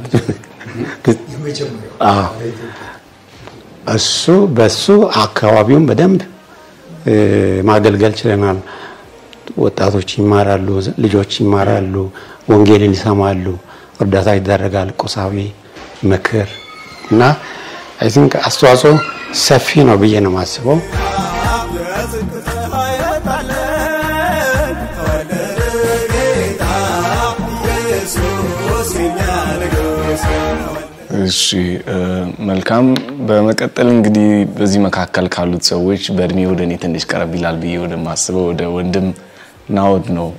እሱ በሱ አካባቢውን በደንብ ማገልገል ችለናል። ወጣቶች ይማራሉ፣ ልጆች ይማራሉ፣ ወንጌልን ይሰማሉ፣ እርዳታ ይደረጋል፣ ቁሳዊ ምክር እና አይ ቲንክ አስተዋጽኦ ሰፊ ነው ብዬ ነው የማስበው። እሺ መልካም። በመቀጠል እንግዲህ በዚህ መካከል ካሉት ሰዎች በእድሜ ወደ እኔ ትንሽ ቀረብ ይላል ብዬ ወደማስበው ወደ ወንድም ናወድ ነው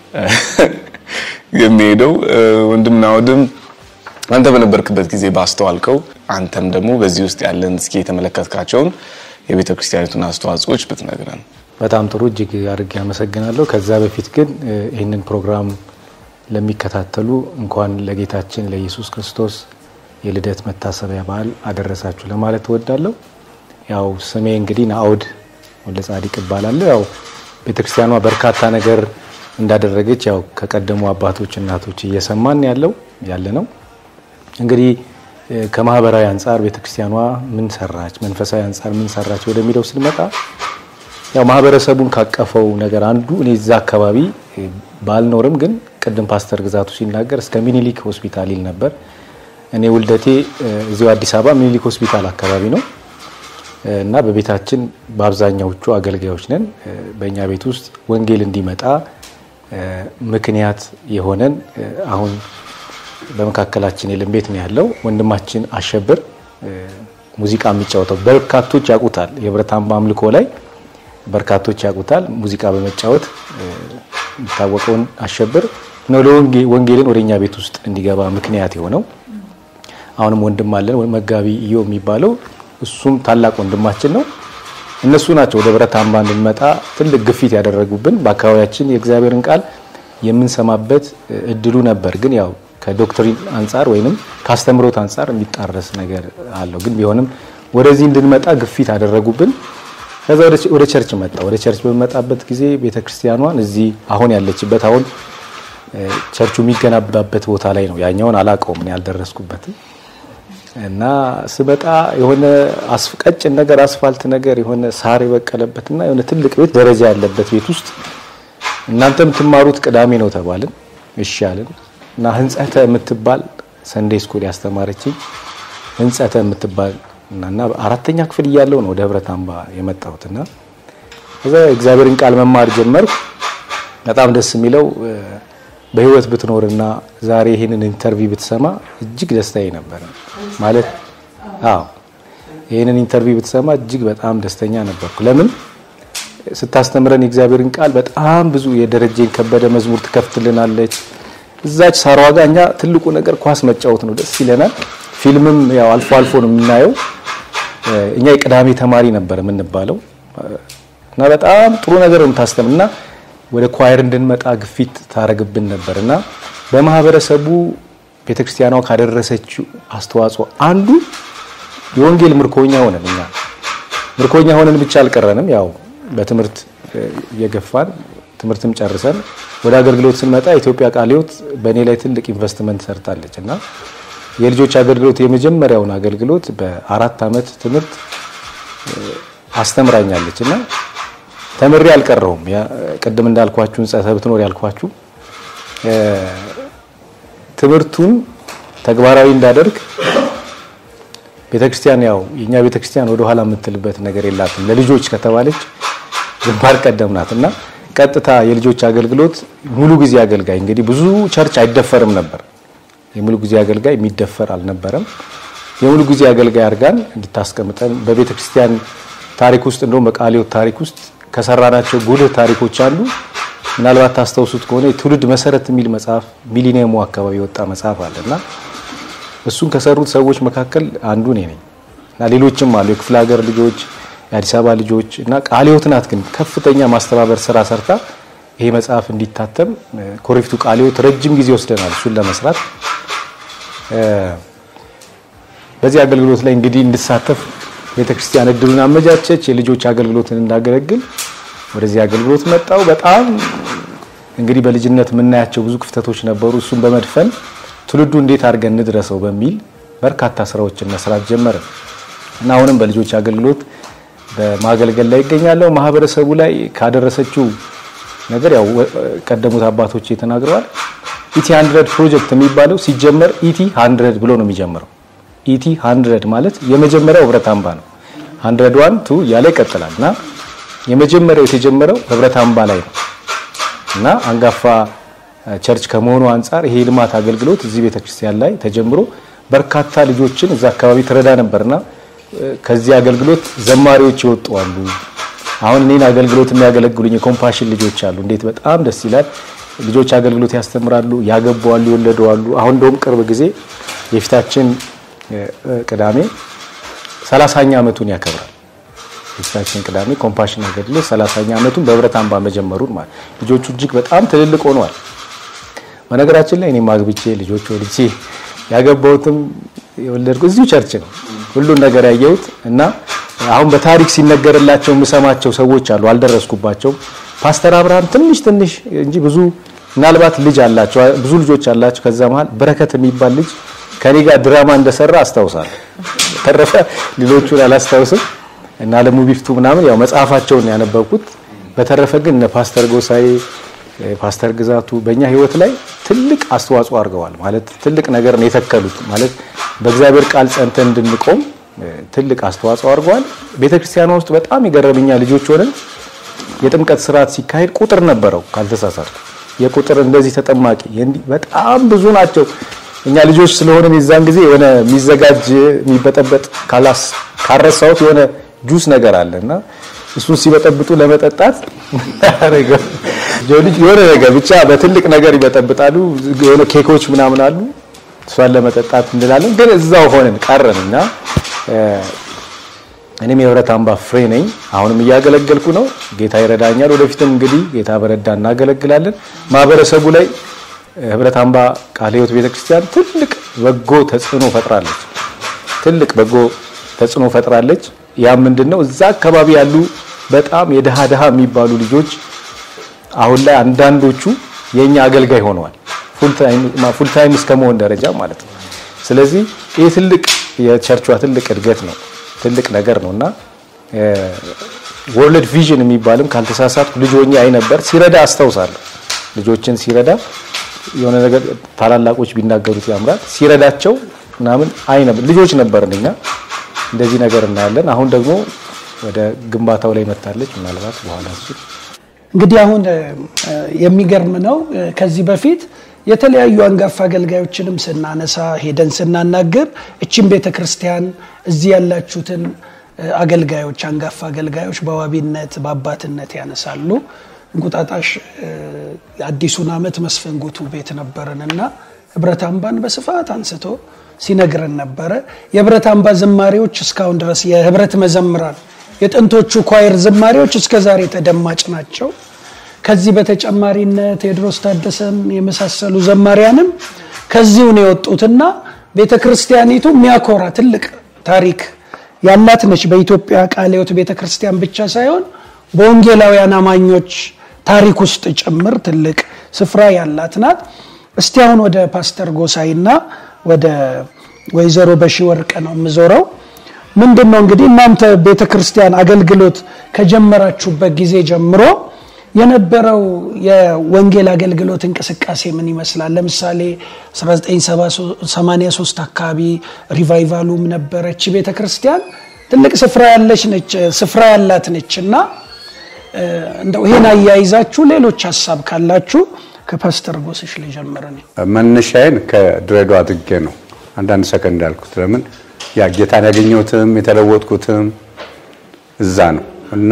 የሚሄደው። ወንድም ናወድም አንተ በነበርክበት ጊዜ ባስተዋልከው፣ አንተም ደግሞ በዚህ ውስጥ ያለን እስኪ የተመለከትካቸውን የቤተ ክርስቲያኒቱን አስተዋጽኦች ብትነግረን። በጣም ጥሩ፣ እጅግ አድርጌ አመሰግናለሁ። ከዛ በፊት ግን ይህንን ፕሮግራም ለሚከታተሉ እንኳን ለጌታችን ለኢየሱስ ክርስቶስ የልደት መታሰቢያ በዓል አደረሳችሁ ለማለት እወዳለሁ። ያው ስሜ እንግዲህ ናአውድ ወልደ ጻዲቅ እባላለሁ። ያው ቤተክርስቲያኗ በርካታ ነገር እንዳደረገች ያው ከቀደሙ አባቶች እናቶች እየሰማን ያለው ያለ ነው። እንግዲህ ከማህበራዊ አንጻር ቤተክርስቲያኗ ምን ሰራች፣ መንፈሳዊ አንጻር ምን ሰራች ወደሚለው ስንመጣ ያው ማህበረሰቡን ካቀፈው ነገር አንዱ እኔ እዛ አካባቢ ባልኖርም ግን ቅድም ፓስተር ግዛቱ ሲናገር እስከ ሚኒሊክ ሆስፒታል ይል ነበር። እኔ ውልደቴ እዚሁ አዲስ አበባ ሚኒሊክ ሆስፒታል አካባቢ ነው እና በቤታችን በአብዛኛዎቹ አገልጋዮች ነን። በእኛ ቤት ውስጥ ወንጌል እንዲመጣ ምክንያት የሆነን አሁን በመካከላችን የለም ቤት ነው ያለው ወንድማችን አሸብር ሙዚቃ የሚጫወተው በርካቶች ያውቁታል። የህብረት አምባ አምልኮ ላይ በርካቶች ያውቁታል። ሙዚቃ በመጫወት የሚታወቀውን አሸብር ነው ለወንጌልን ወደ እኛ ቤት ውስጥ እንዲገባ ምክንያት የሆነው። አሁንም ወንድም አለን መጋቢ iyo የሚባለው እሱም ታላቅ ወንድማችን ነው። እነሱ ናቸው ወደ ህብረት አምባ እንድንመጣ ትልቅ ግፊት ያደረጉብን። በአካባቢያችን የእግዚአብሔርን ቃል የምንሰማበት እድሉ ነበር፣ ግን ያው ከዶክትሪን አንጻር ወይንም ከአስተምሮት አንጻር የሚጣረስ ነገር አለው። ግን ቢሆንም ወደዚህ እንድንመጣ ግፊት አደረጉብን። ከዛ ወደ ቸርች መጣ። ወደ ቸርች በመጣበት ጊዜ ቤተክርስቲያኗን እዚህ አሁን ያለችበት አሁን ቸርቹ የሚገነባበት ቦታ ላይ ነው። ያኛውን አላውቀውም እኔ አልደረስኩበትም። እና ስመጣ የሆነ ቀጭን ነገር አስፋልት ነገር የሆነ ሳር የበቀለበትና የሆነ ትልቅ ቤት ደረጃ ያለበት ቤት ውስጥ እናንተ የምትማሩት ቅዳሜ ነው ተባልን። እሺ አልን እና ህንጸተ የምትባል ሰንዴ ስኩል ያስተማረችኝ ህንጸተ የምትባል እና አራተኛ ክፍል እያለው ነው ወደ ህብረት አምባ የመጣሁትና ከዛ እግዚአብሔርን ቃል መማር ጀመርኩ። በጣም ደስ የሚለው በህይወት ብትኖርና ዛሬ ይህንን ኢንተርቪው ብትሰማ እጅግ ደስታዬ ነበረ። ማለት አዎ ይህንን ኢንተርቪው ብትሰማ እጅግ በጣም ደስተኛ ነበርኩ። ለምን ስታስተምረን የእግዚአብሔርን ቃል በጣም ብዙ የደረጀን ከበደ መዝሙር ትከፍትልናለች። እዛች ሳሯ ጋር እኛ ትልቁ ነገር ኳስ መጫወት ነው፣ ደስ ይለናል። ፊልምም ያው አልፎ አልፎ ነው የምናየው። እኛ የቅዳሜ ተማሪ ነበር የምንባለው እና በጣም ጥሩ ነገር ነው የምታስተምር እና ወደ ኳየር እንድንመጣ ግፊት ታረግብን ነበር እና በማህበረሰቡ ቤተክርስቲያኗ ካደረሰችው አስተዋጽኦ አንዱ የወንጌል ምርኮኛ ሆነን እኛ ምርኮኛ ሆነን ብቻ አልቀረንም። ያው በትምህርት እየገፋን ትምህርትም ጨርሰን ወደ አገልግሎት ስንመጣ ኢትዮጵያ ቃለ ሕይወት በእኔ ላይ ትልቅ ኢንቨስትመንት ሰርታለች እና የልጆች አገልግሎት የመጀመሪያውን አገልግሎት በአራት ዓመት ትምህርት አስተምራኛለች እና ተምሬ አልቀረሁም። ቅድም እንዳልኳችሁ ሕንጸተ ብትኖር ያልኳችሁ ትምህርቱን ተግባራዊ እንዳደርግ ቤተክርስቲያን ያው የኛ ቤተክርስቲያን ወደ ኋላ የምትልበት ነገር የላትም። ለልጆች ከተባለች ግንባር ቀደም ናት እና ቀጥታ የልጆች አገልግሎት ሙሉ ጊዜ አገልጋይ እንግዲህ ብዙ ቸርች አይደፈርም ነበር። የሙሉ ጊዜ አገልጋይ የሚደፈር አልነበረም። የሙሉ ጊዜ አገልጋይ አድርጋን እንድታስቀምጠን በቤተ ክርስቲያን ታሪክ ውስጥ እንደውም በቃለ ሕይወት ታሪክ ውስጥ ከሰራናቸው ጉልህ ታሪኮች አንዱ ምናልባት ታስታውሱት ከሆነ የትውልድ መሰረት የሚል መጽሐፍ ሚሊኒየሙ አካባቢ የወጣ መጽሐፍ አለ እና እሱን ከሰሩት ሰዎች መካከል አንዱ እኔ ነኝ እና ሌሎችም አሉ የክፍለ ሀገር ልጆች የአዲስ አበባ ልጆች እና ቃለ ሕይወት ናት ግን ከፍተኛ ማስተባበር ስራ ሰርታ ይሄ መጽሐፍ እንዲታተም ኮረፊቱ ቃለ ሕይወት ረጅም ጊዜ ወስደናል እሱን ለመስራት በዚህ አገልግሎት ላይ እንግዲህ እንድሳተፍ ቤተክርስቲያን እድሉን አመቻቸች። የልጆች አገልግሎትን እንዳገለግል ወደዚህ አገልግሎት መጣው። በጣም እንግዲህ በልጅነት የምናያቸው ብዙ ክፍተቶች ነበሩ። እሱን በመድፈን ትውልዱ እንዴት አድርገን እንድረሰው በሚል በርካታ ስራዎችን መስራት ጀመረ እና አሁንም በልጆች አገልግሎት በማገልገል ላይ ይገኛለሁ። ማህበረሰቡ ላይ ካደረሰችው ነገር ያው ቀደሙት አባቶች ተናግረዋል። ኢቲ 100 ፕሮጀክት የሚባለው ሲጀመር ኢቲ 100 ብሎ ነው የሚጀምረው። ኢቲ 100 ማለት የመጀመሪያው ህብረት አምባ ነው። 101 ቱ እያለ ይቀጥላል እና የመጀመሪያው የተጀመረው ህብረት አምባ ላይ ነው እና አንጋፋ ቸርች ከመሆኑ አንጻር ይሄ ልማት አገልግሎት እዚህ ቤተክርስቲያን ላይ ተጀምሮ በርካታ ልጆችን እዛ አካባቢ ትረዳ ነበርና ከዚህ አገልግሎት ዘማሪዎች ይወጡ አሉ። አሁን እኔን አገልግሎት የሚያገለግሉኝ የኮምፓሽን ልጆች አሉ። እንዴት በጣም ደስ ይላል። ልጆች አገልግሎት ያስተምራሉ፣ ያገባዋሉ፣ ይወለደዋሉ። አሁን እንደውም ቅርብ ጊዜ የፊታችን ቅዳሜ ሰላሳኛ ዓመቱን ያከብራል። የፊታችን ቅዳሜ ኮምፓሽን አገልግሎት ሰላሳኛ ዓመቱን በህብረት አምባ መጀመሩን ማለት ልጆቹ እጅግ በጣም ትልልቅ ሆነዋል። በነገራችን ላይ እኔም አግብቼ ልጆች ወልጄ ያገባሁትም የወለድኩ እዚሁ ቸርች ነው። ሁሉን ነገር ያየሁት እና አሁን በታሪክ ሲነገርላቸው የምሰማቸው ሰዎች አሉ። አልደረስኩባቸውም። ፓስተር አብርሃም ትንሽ ትንሽ እንጂ ብዙ ምናልባት ልጅ አላቸው፣ ብዙ ልጆች አላቸው። ከዛ መሀል በረከት የሚባል ልጅ ከኔ ጋር ድራማ እንደሰራ አስታውሳለሁ። ተረፈ ሌሎቹን አላስታውስም። እና አለሙ ቢፍቱ ምናምን ያው መጽሐፋቸውን ያነበብኩት። በተረፈ ግን እነ ፓስተር ጎሳዬ፣ ፓስተር ግዛቱ በእኛ ህይወት ላይ ትልቅ አስተዋጽኦ አድርገዋል። ማለት ትልቅ ነገር ነው የተከሉት። ማለት በእግዚአብሔር ቃል ጸንተን እንድንቆም ትልቅ አስተዋጽኦ አድርገዋል። ቤተክርስቲያኗ ውስጥ በጣም የገረመኛ ልጆች ሆነን የጥምቀት ስርዓት ሲካሄድ ቁጥር ነበረው ካልተሳሳትኩ፣ የቁጥር እንደዚህ ተጠማቂ በጣም ብዙ ናቸው። እኛ ልጆች ስለሆነን የዛን ጊዜ የሆነ የሚዘጋጅ የሚበጠበጥ ካላስ ካረሳሁት የሆነ ጁስ ነገር አለ እና እሱን ሲበጠብጡ ለመጠጣት ልጅ የሆነ ነገር ብቻ በትልቅ ነገር ይበጠብጣሉ። የሆነ ኬኮች ምናምን አሉ። እሷን ለመጠጣት እንላለን፣ ግን እዛው ሆነን ቀረን እና እኔም የህብረት አምባ ፍሬ ነኝ። አሁንም እያገለገልኩ ነው። ጌታ ይረዳኛል። ወደፊትም እንግዲህ ጌታ በረዳ እናገለግላለን። ማህበረሰቡ ላይ ህብረት አምባ ቃለ ሕይወት ቤተክርስቲያን ትልቅ በጎ ተጽዕኖ ፈጥራለች። ትልቅ በጎ ተጽዕኖ ፈጥራለች። ያ ምንድነው? እዛ አካባቢ ያሉ በጣም የድሃ ድሃ የሚባሉ ልጆች አሁን ላይ አንዳንዶቹ የኛ አገልጋይ ሆነዋል። ፉል ታይም እስከ መሆን ደረጃ ማለት ነው። ስለዚህ ይህ ትልቅ የቸርቿ ትልቅ እድገት ነው፣ ትልቅ ነገር ነው እና ወርልድ ቪዥን የሚባልም ካልተሳሳትኩ ልጅ ሆኜ አይ ነበር ሲረዳ አስታውሳለሁ። ልጆችን ሲረዳ የሆነ ነገር ታላላቆች ቢናገሩት ያምራል። ሲረዳቸው ምናምን አይ ነበር ልጆች ነበርን እኛ እንደዚህ ነገር እናያለን። አሁን ደግሞ ወደ ግንባታው ላይ መታለች። ምናልባት በኋላ እሱ እንግዲህ አሁን የሚገርም ነው። ከዚህ በፊት የተለያዩ አንጋፋ አገልጋዮችንም ስናነሳ ሄደን ስናናገር እችን ቤተ ክርስቲያን እዚህ ያላችሁትን አገልጋዮች አንጋፋ አገልጋዮች በዋቢነት በአባትነት ያነሳሉ። እንቁጣጣሽ አዲሱን ዓመት መስፍን ጉቱ ቤት ነበርን እና ህብረት አምባን በስፋት አንስቶ ሲነግረን ነበረ። የህብረት አምባ ዝማሬዎች እስካሁን ድረስ የህብረት መዘምራን የጥንቶቹ ኳየር ዝማሬዎች እስከ ዛሬ ተደማጭ ናቸው። ከዚህ በተጨማሪነት ቴዎድሮስ ታደሰን የመሳሰሉ ዘማሪያንም ከዚሁ ነው የወጡትና ቤተ ክርስቲያኒቱ የሚያኮራ ትልቅ ታሪክ ያላት ነች። በኢትዮጵያ ቃለ ሕይወት ቤተ ክርስቲያን ብቻ ሳይሆን በወንጌላውያን አማኞች ታሪክ ውስጥ ጭምር ትልቅ ስፍራ ያላት ናት። እስቲ አሁን ወደ ፓስተር ጎሳይና ወደ ወይዘሮ በሺ ወርቅ ነው የምዞረው። ምንድን ነው እንግዲህ እናንተ ቤተ ክርስቲያን አገልግሎት ከጀመራችሁበት ጊዜ ጀምሮ የነበረው የወንጌል አገልግሎት እንቅስቃሴ ምን ይመስላል? ለምሳሌ 1983 አካባቢ ሪቫይቫሉም ነበረች። ቤተ ክርስቲያን ትልቅ ስፍራ ያለች ነች ስፍራ ያላት ነች እና እንደው ይሄን አያይዛችሁ ሌሎች ሀሳብ ካላችሁ ከፓስተር ጎስሽ ልጀምር እኔ። መነሻዬን ከድሬዳዋ አድርጌ ነው አንዳንድ ሰከንድ ያልኩት። ለምን ያ ጌታን ያገኘሁትም የተለወጥኩትም እዛ ነው እና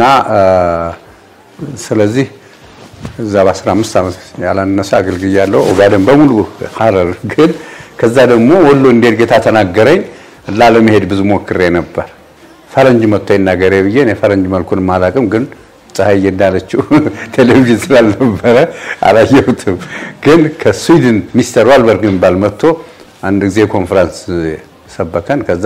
ስለዚህ እዛ በ15 ዓመት ያላነሰ አገልግያለሁ። ኦጋዴን በሙሉ ሀረር። ግን ከዛ ደግሞ ወሎ እንዴት ጌታ ተናገረኝ ላለመሄድ ብዙ ሞክሬ ነበር። ፈረንጅ መጥቶ ይናገሬ ብዬ እኔ ፈረንጅ መልኩን አላውቅም ግን ፀሐይ እንዳለችው ቴሌቪዥን ስላልነበረ አላየሁትም። ግን ከስዊድን ሚስተር ዋልበርግ የሚባል መጥቶ አንድ ጊዜ ኮንፈረንስ ሰበከን። ከዛ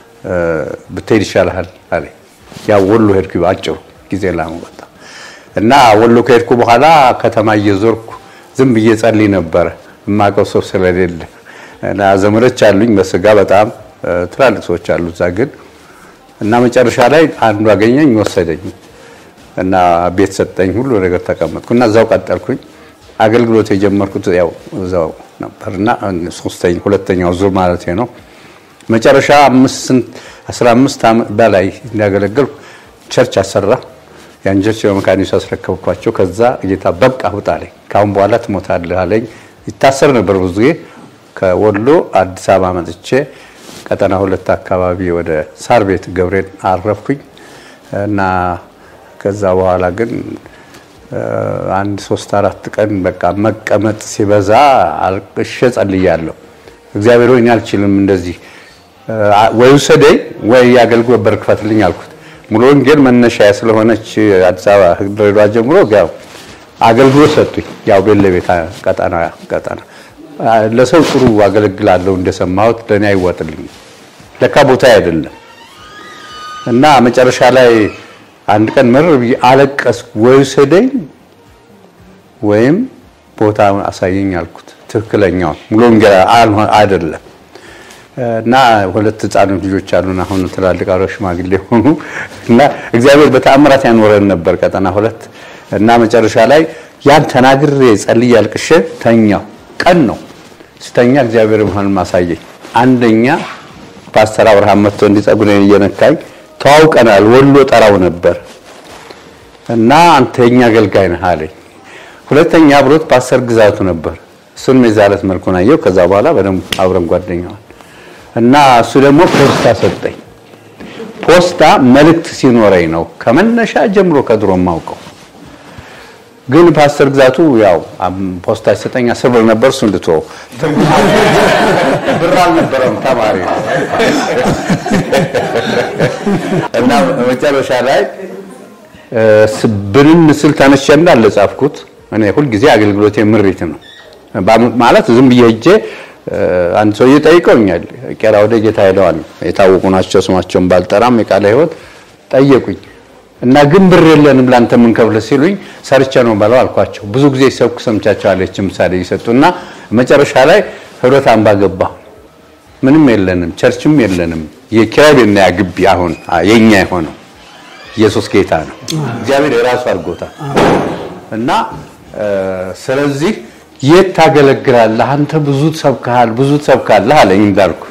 ብትሄድ ይሻልሃል አለ። ያው ወሎ ሄድኩ አጭሩ ጊዜ ላመጣ እና ወሎ ከሄድኩ በኋላ ከተማ እየዞርኩ ዝም ብዬ ጸልይ ነበረ የማውቀው ሰው ስለሌለ እና ዘመዶች አሉኝ በስጋ በጣም ትላልቅ ሰዎች አሉ እዛ ግን እና መጨረሻ ላይ አንዱ አገኘኝ ወሰደኝ እና ቤት ሰጠኝ፣ ሁሉ ነገር ተቀመጥኩ እና እዛው ቀጠልኩኝ። አገልግሎት የጀመርኩት ያው እዛው ነበርና ሶስተኛ ሁለተኛው ዙር ማለት ነው። መጨረሻ 15 ዓመት በላይ እንዳገለገልኩ ቸርች አሰራ። ያን ቸርች በመካኒሱ አስረከብኳቸው። ከዛ ጌታ በቃ ውጣ አለኝ። ካሁን በኋላ ትሞታለህ አለኝ። ይታሰር ነበር ብዙ ጊዜ። ከወሎ አዲስ አበባ መጥቼ ቀጠና ሁለት አካባቢ ወደ ሳር ቤት ገብርኤል አረፍኩኝ እና ከዛ በኋላ ግን አንድ ሶስት አራት ቀን በቃ መቀመጥ ሲበዛ አልቅሼ ጸልያለሁ። እግዚአብሔር ሆይ እኔ አልችልም እንደዚህ ወይ ውሰደኝ ወይ የአገልግሎት በር ክፈትልኝ አልኩት። ሙሉ ወንጌል መነሻ ስለሆነች አዲስ አበባ ድሬዳዋ ጀምሮ ያው አገልግሎት ሰጡኝ። ያው ቤለ ቤት ቀጠና ቀጠና ለሰው ጥሩ አገለግላለሁ እንደሰማሁት ለእኔ አይዋጥልኝ ለካ ቦታ አይደለም እና መጨረሻ ላይ አንድ ቀን መረር ብዬ አለቀስኩ። ወይ ውሰደኝ ወይም ቦታ አሳየኝ አልኩት። ትክክለኛውን ሙሉ ወንጌል አይደለም እና ሁለት ህፃኖች ልጆች አሉን። አሁን ትላልቅ አሮ ሽማግሌ ሆኑ እና እግዚአብሔር በተአምራት ያኖረን ነበር ቀጠና ሁለት እና መጨረሻ ላይ ያን ተናግሬ ጸልዬ አልቅሼ ተኛው። ቀን ነው ስተኛ እግዚአብሔር መሆን ማሳየኝ። አንደኛ ፓስተር አብርሃም መጥቶ እንዲጸጉሬን እየነካኝ ተዋውቀናል። ወሎ ጠራው ነበር እና አንተ የኛ አገልጋይ ነህ አለኝ። ሁለተኛ አብሮት ፓስተር ግዛቱ ነበር። እሱንም የዛለት መልኩን አየው። ከዛ በኋላ በደንብ አብረን ጓደኛዋል እና እሱ ደግሞ ፖስታ ሰጠኝ። ፖስታ መልእክት ሲኖረኝ ነው ከመነሻ ጀምሮ ከድሮ ማውቀው። ግን ፓስተር ግዛቱ ያው ፖስታ ሲሰጠኝ አስር ብር ነበር። እሱ እንድትወው ብር አልነበረም ተማሪ ነው እና መጨረሻ ላይ ብንን ስል ተነሸ እንዳለ ጻፍኩት። እኔ ሁልጊዜ አገልግሎቴ ምሪት ነው ማለት ዝም ብዬ ሄጄ አንድ ሰውዬ ጠይቀውኛል። ቄራ ወደ ጌታ ሄደዋል የታወቁ ናቸው ስማቸውን ባልጠራም የቃለ ሕይወት ጠየቁኝ እና ግን ብር የለንም ላንተ የምንከፍል ሲሉኝ ሰርቼ ነው በለው አልኳቸው። ብዙ ጊዜ ሰብኩ ሰምቻቸዋለች ምሳሌ ይሰጡና መጨረሻ ላይ ህብረት አምባ ገባሁ። ምንም የለንም፣ ቸርችም የለንም። የኪራይ ቤትና ያ ግቢ አሁን የኛ የሆነው ኢየሱስ ጌታ ነው። እግዚአብሔር የራሱ አድርጎታል እና ስለዚህ የት ታገለግላለህ አንተ ብዙ ትሰብካል ብዙ ትሰብካለህ አለኝ። እንዳልኩ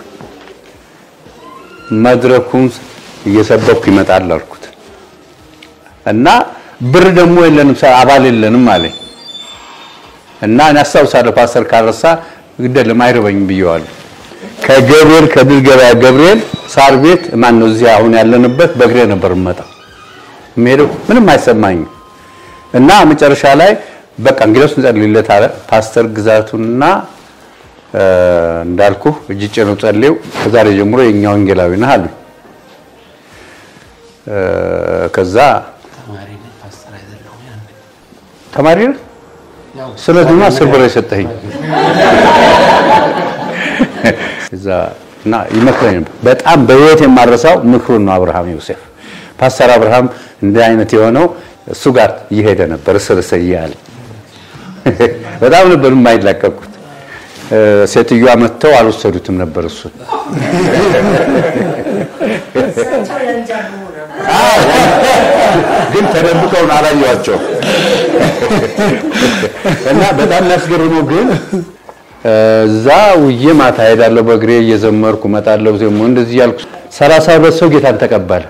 መድረኩን እየሰበኩ ይመጣል አልኩት እና ብር ደግሞ የለንም አባል የለንም አለኝ እና እኔ አስታውሳለሁ ፓስተር ካረሳ ግደለም አይርበኝም ብየዋለሁ። ከገብርኤል ከድል ገበያ ገብርኤል ሳር ቤት ማን ነው እዚህ አሁን ያለንበት በእግሬ ነበር የምመጣው የምሄደው ምንም አይሰማኝም እና መጨረሻ ላይ በቃ እንግዲያውስ እንጸልይለት አለ ፓስተር ግዛቱና እንዳልኩ እጅ ጭነው ጸልየው ከዛሬ ጀምሮ የእኛ ወንጌላዊ ነህ አሉኝ። ከዛ ተማሪ ነህ ስለዚህ አስር ብር የሰጠኸኝ እዛ እና ይመክረኝ ነበር። በጣም በህይወት የማረሳው ምክሩን ነው። አብርሃም ዮሴፍ ፓስተር አብርሃም እንዲህ አይነት የሆነው እሱ ጋር እየሄደ ነበር እስር እስር እያለ በጣም ነበር የማይላቀቁት። ሴትዮዋ መጥተው አልወሰዱትም ነበር እሱን ግን ተደብቀው ነው አላየኋቸውም። እና በጣም የሚያስገርመው ግን እዛ ውዬ ማታ ሄዳለሁ በእግሬ እየዘመርኩ እመጣለሁ። ደግሞ እንደዚህ ያልኩ ሰላሳ ሁለት ሰው ጌታን ተቀበለ።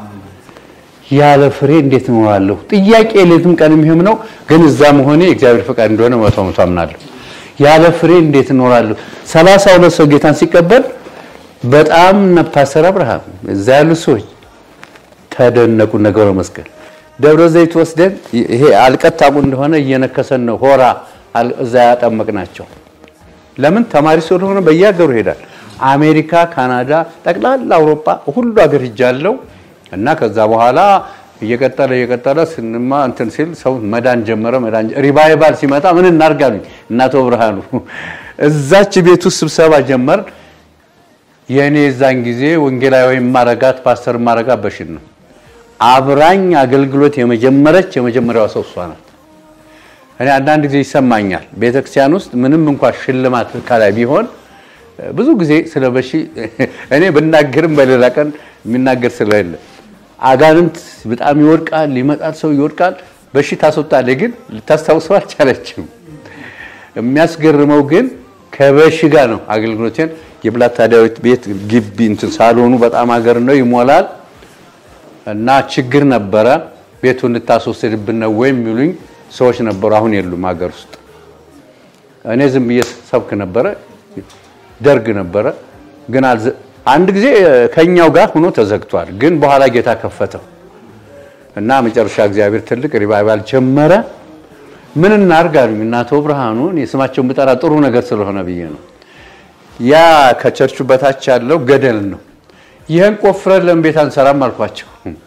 ያለ ፍሬ እንዴት እኖራለሁ? ጥያቄ ሌትም ቀንም ይህም ነው። ግን እዛ መሆኔ የእግዚአብሔር ፈቃድ እንደሆነ መቶ መቶ አምናለሁ። ያለ ፍሬ እንዴት እኖራለሁ? ሰላሳ ሁለት ሰው ጌታን ሲቀበል በጣም ፓስተር አብርሃም እዛ ያሉ ሰዎች ተደነቁ። ነገረ መስቀል ደብረ ዘይት ወስደን ይሄ አልቀት ታውቁ እንደሆነ እየነከሰን ነው ሆራ እዛ ያጠመቅናቸው። ለምን ተማሪ ስለሆነ በየሀገሩ ይሄዳል። አሜሪካ፣ ካናዳ፣ ጠቅላላ አውሮፓ ሁሉ ሀገር ሂጃለሁ እና ከዛ በኋላ እየቀጠለ እየቀጠለ ስንማ እንትን ሲል ሰው መዳን ጀመረ። መዳን ሪቫይቫል ሲመጣ ምን እናርጋሉኝ እናቶ ብርሃኑ እዛች ቤት ውስጥ ስብሰባ ጀመር። የእኔ የዛን ጊዜ ወንጌላዊ ማረጋት ፓስተር ማረጋት በሽን ነው አብራኝ አገልግሎት የመጀመረች የመጀመሪያዋ ሰው እሷ ናት። እኔ አንዳንድ ጊዜ ይሰማኛል ቤተክርስቲያን ውስጥ ምንም እንኳን ሽልማት ከላይ ቢሆን ብዙ ጊዜ ስለ በሺ እኔ ብናገርም በሌላ ቀን የሚናገር ስለሌለ አጋንንት በጣም ይወድቃል፣ ይመጣል፣ ሰው ይወድቃል፣ በሺ ታስወጣለች፣ ግን ልታስታውሰው አልቻለችም። የሚያስገርመው ግን ከበሺ ጋር ነው አገልግሎቴን የብላታ ዳዊት ቤት ግቢ እንትን ሳሎኑ በጣም ሀገር ነው ይሞላል እና ችግር ነበረ። ቤቱን ልታስወስድብን ነው ወይ የሚሉኝ ሰዎች ነበሩ። አሁን የሉም ሀገር ውስጥ። እኔ ዝም ብዬ ሰብክ ነበረ። ደርግ ነበረ ግን አንድ ጊዜ ከኛው ጋር ሆኖ ተዘግቷል። ግን በኋላ ጌታ ከፈተው እና መጨረሻ እግዚአብሔር ትልቅ ሪቫይቫል ጀመረ። ምን እናርግ አሉኝ እና አቶ ብርሃኑን የስማቸውን ብጠራ ጥሩ ነገር ስለሆነ ብዬ ነው። ያ ከቸርቹ በታች ያለው ገደል ነው። ይህን ቆፍረን ለምን ቤት አንሰራም አልኳቸው።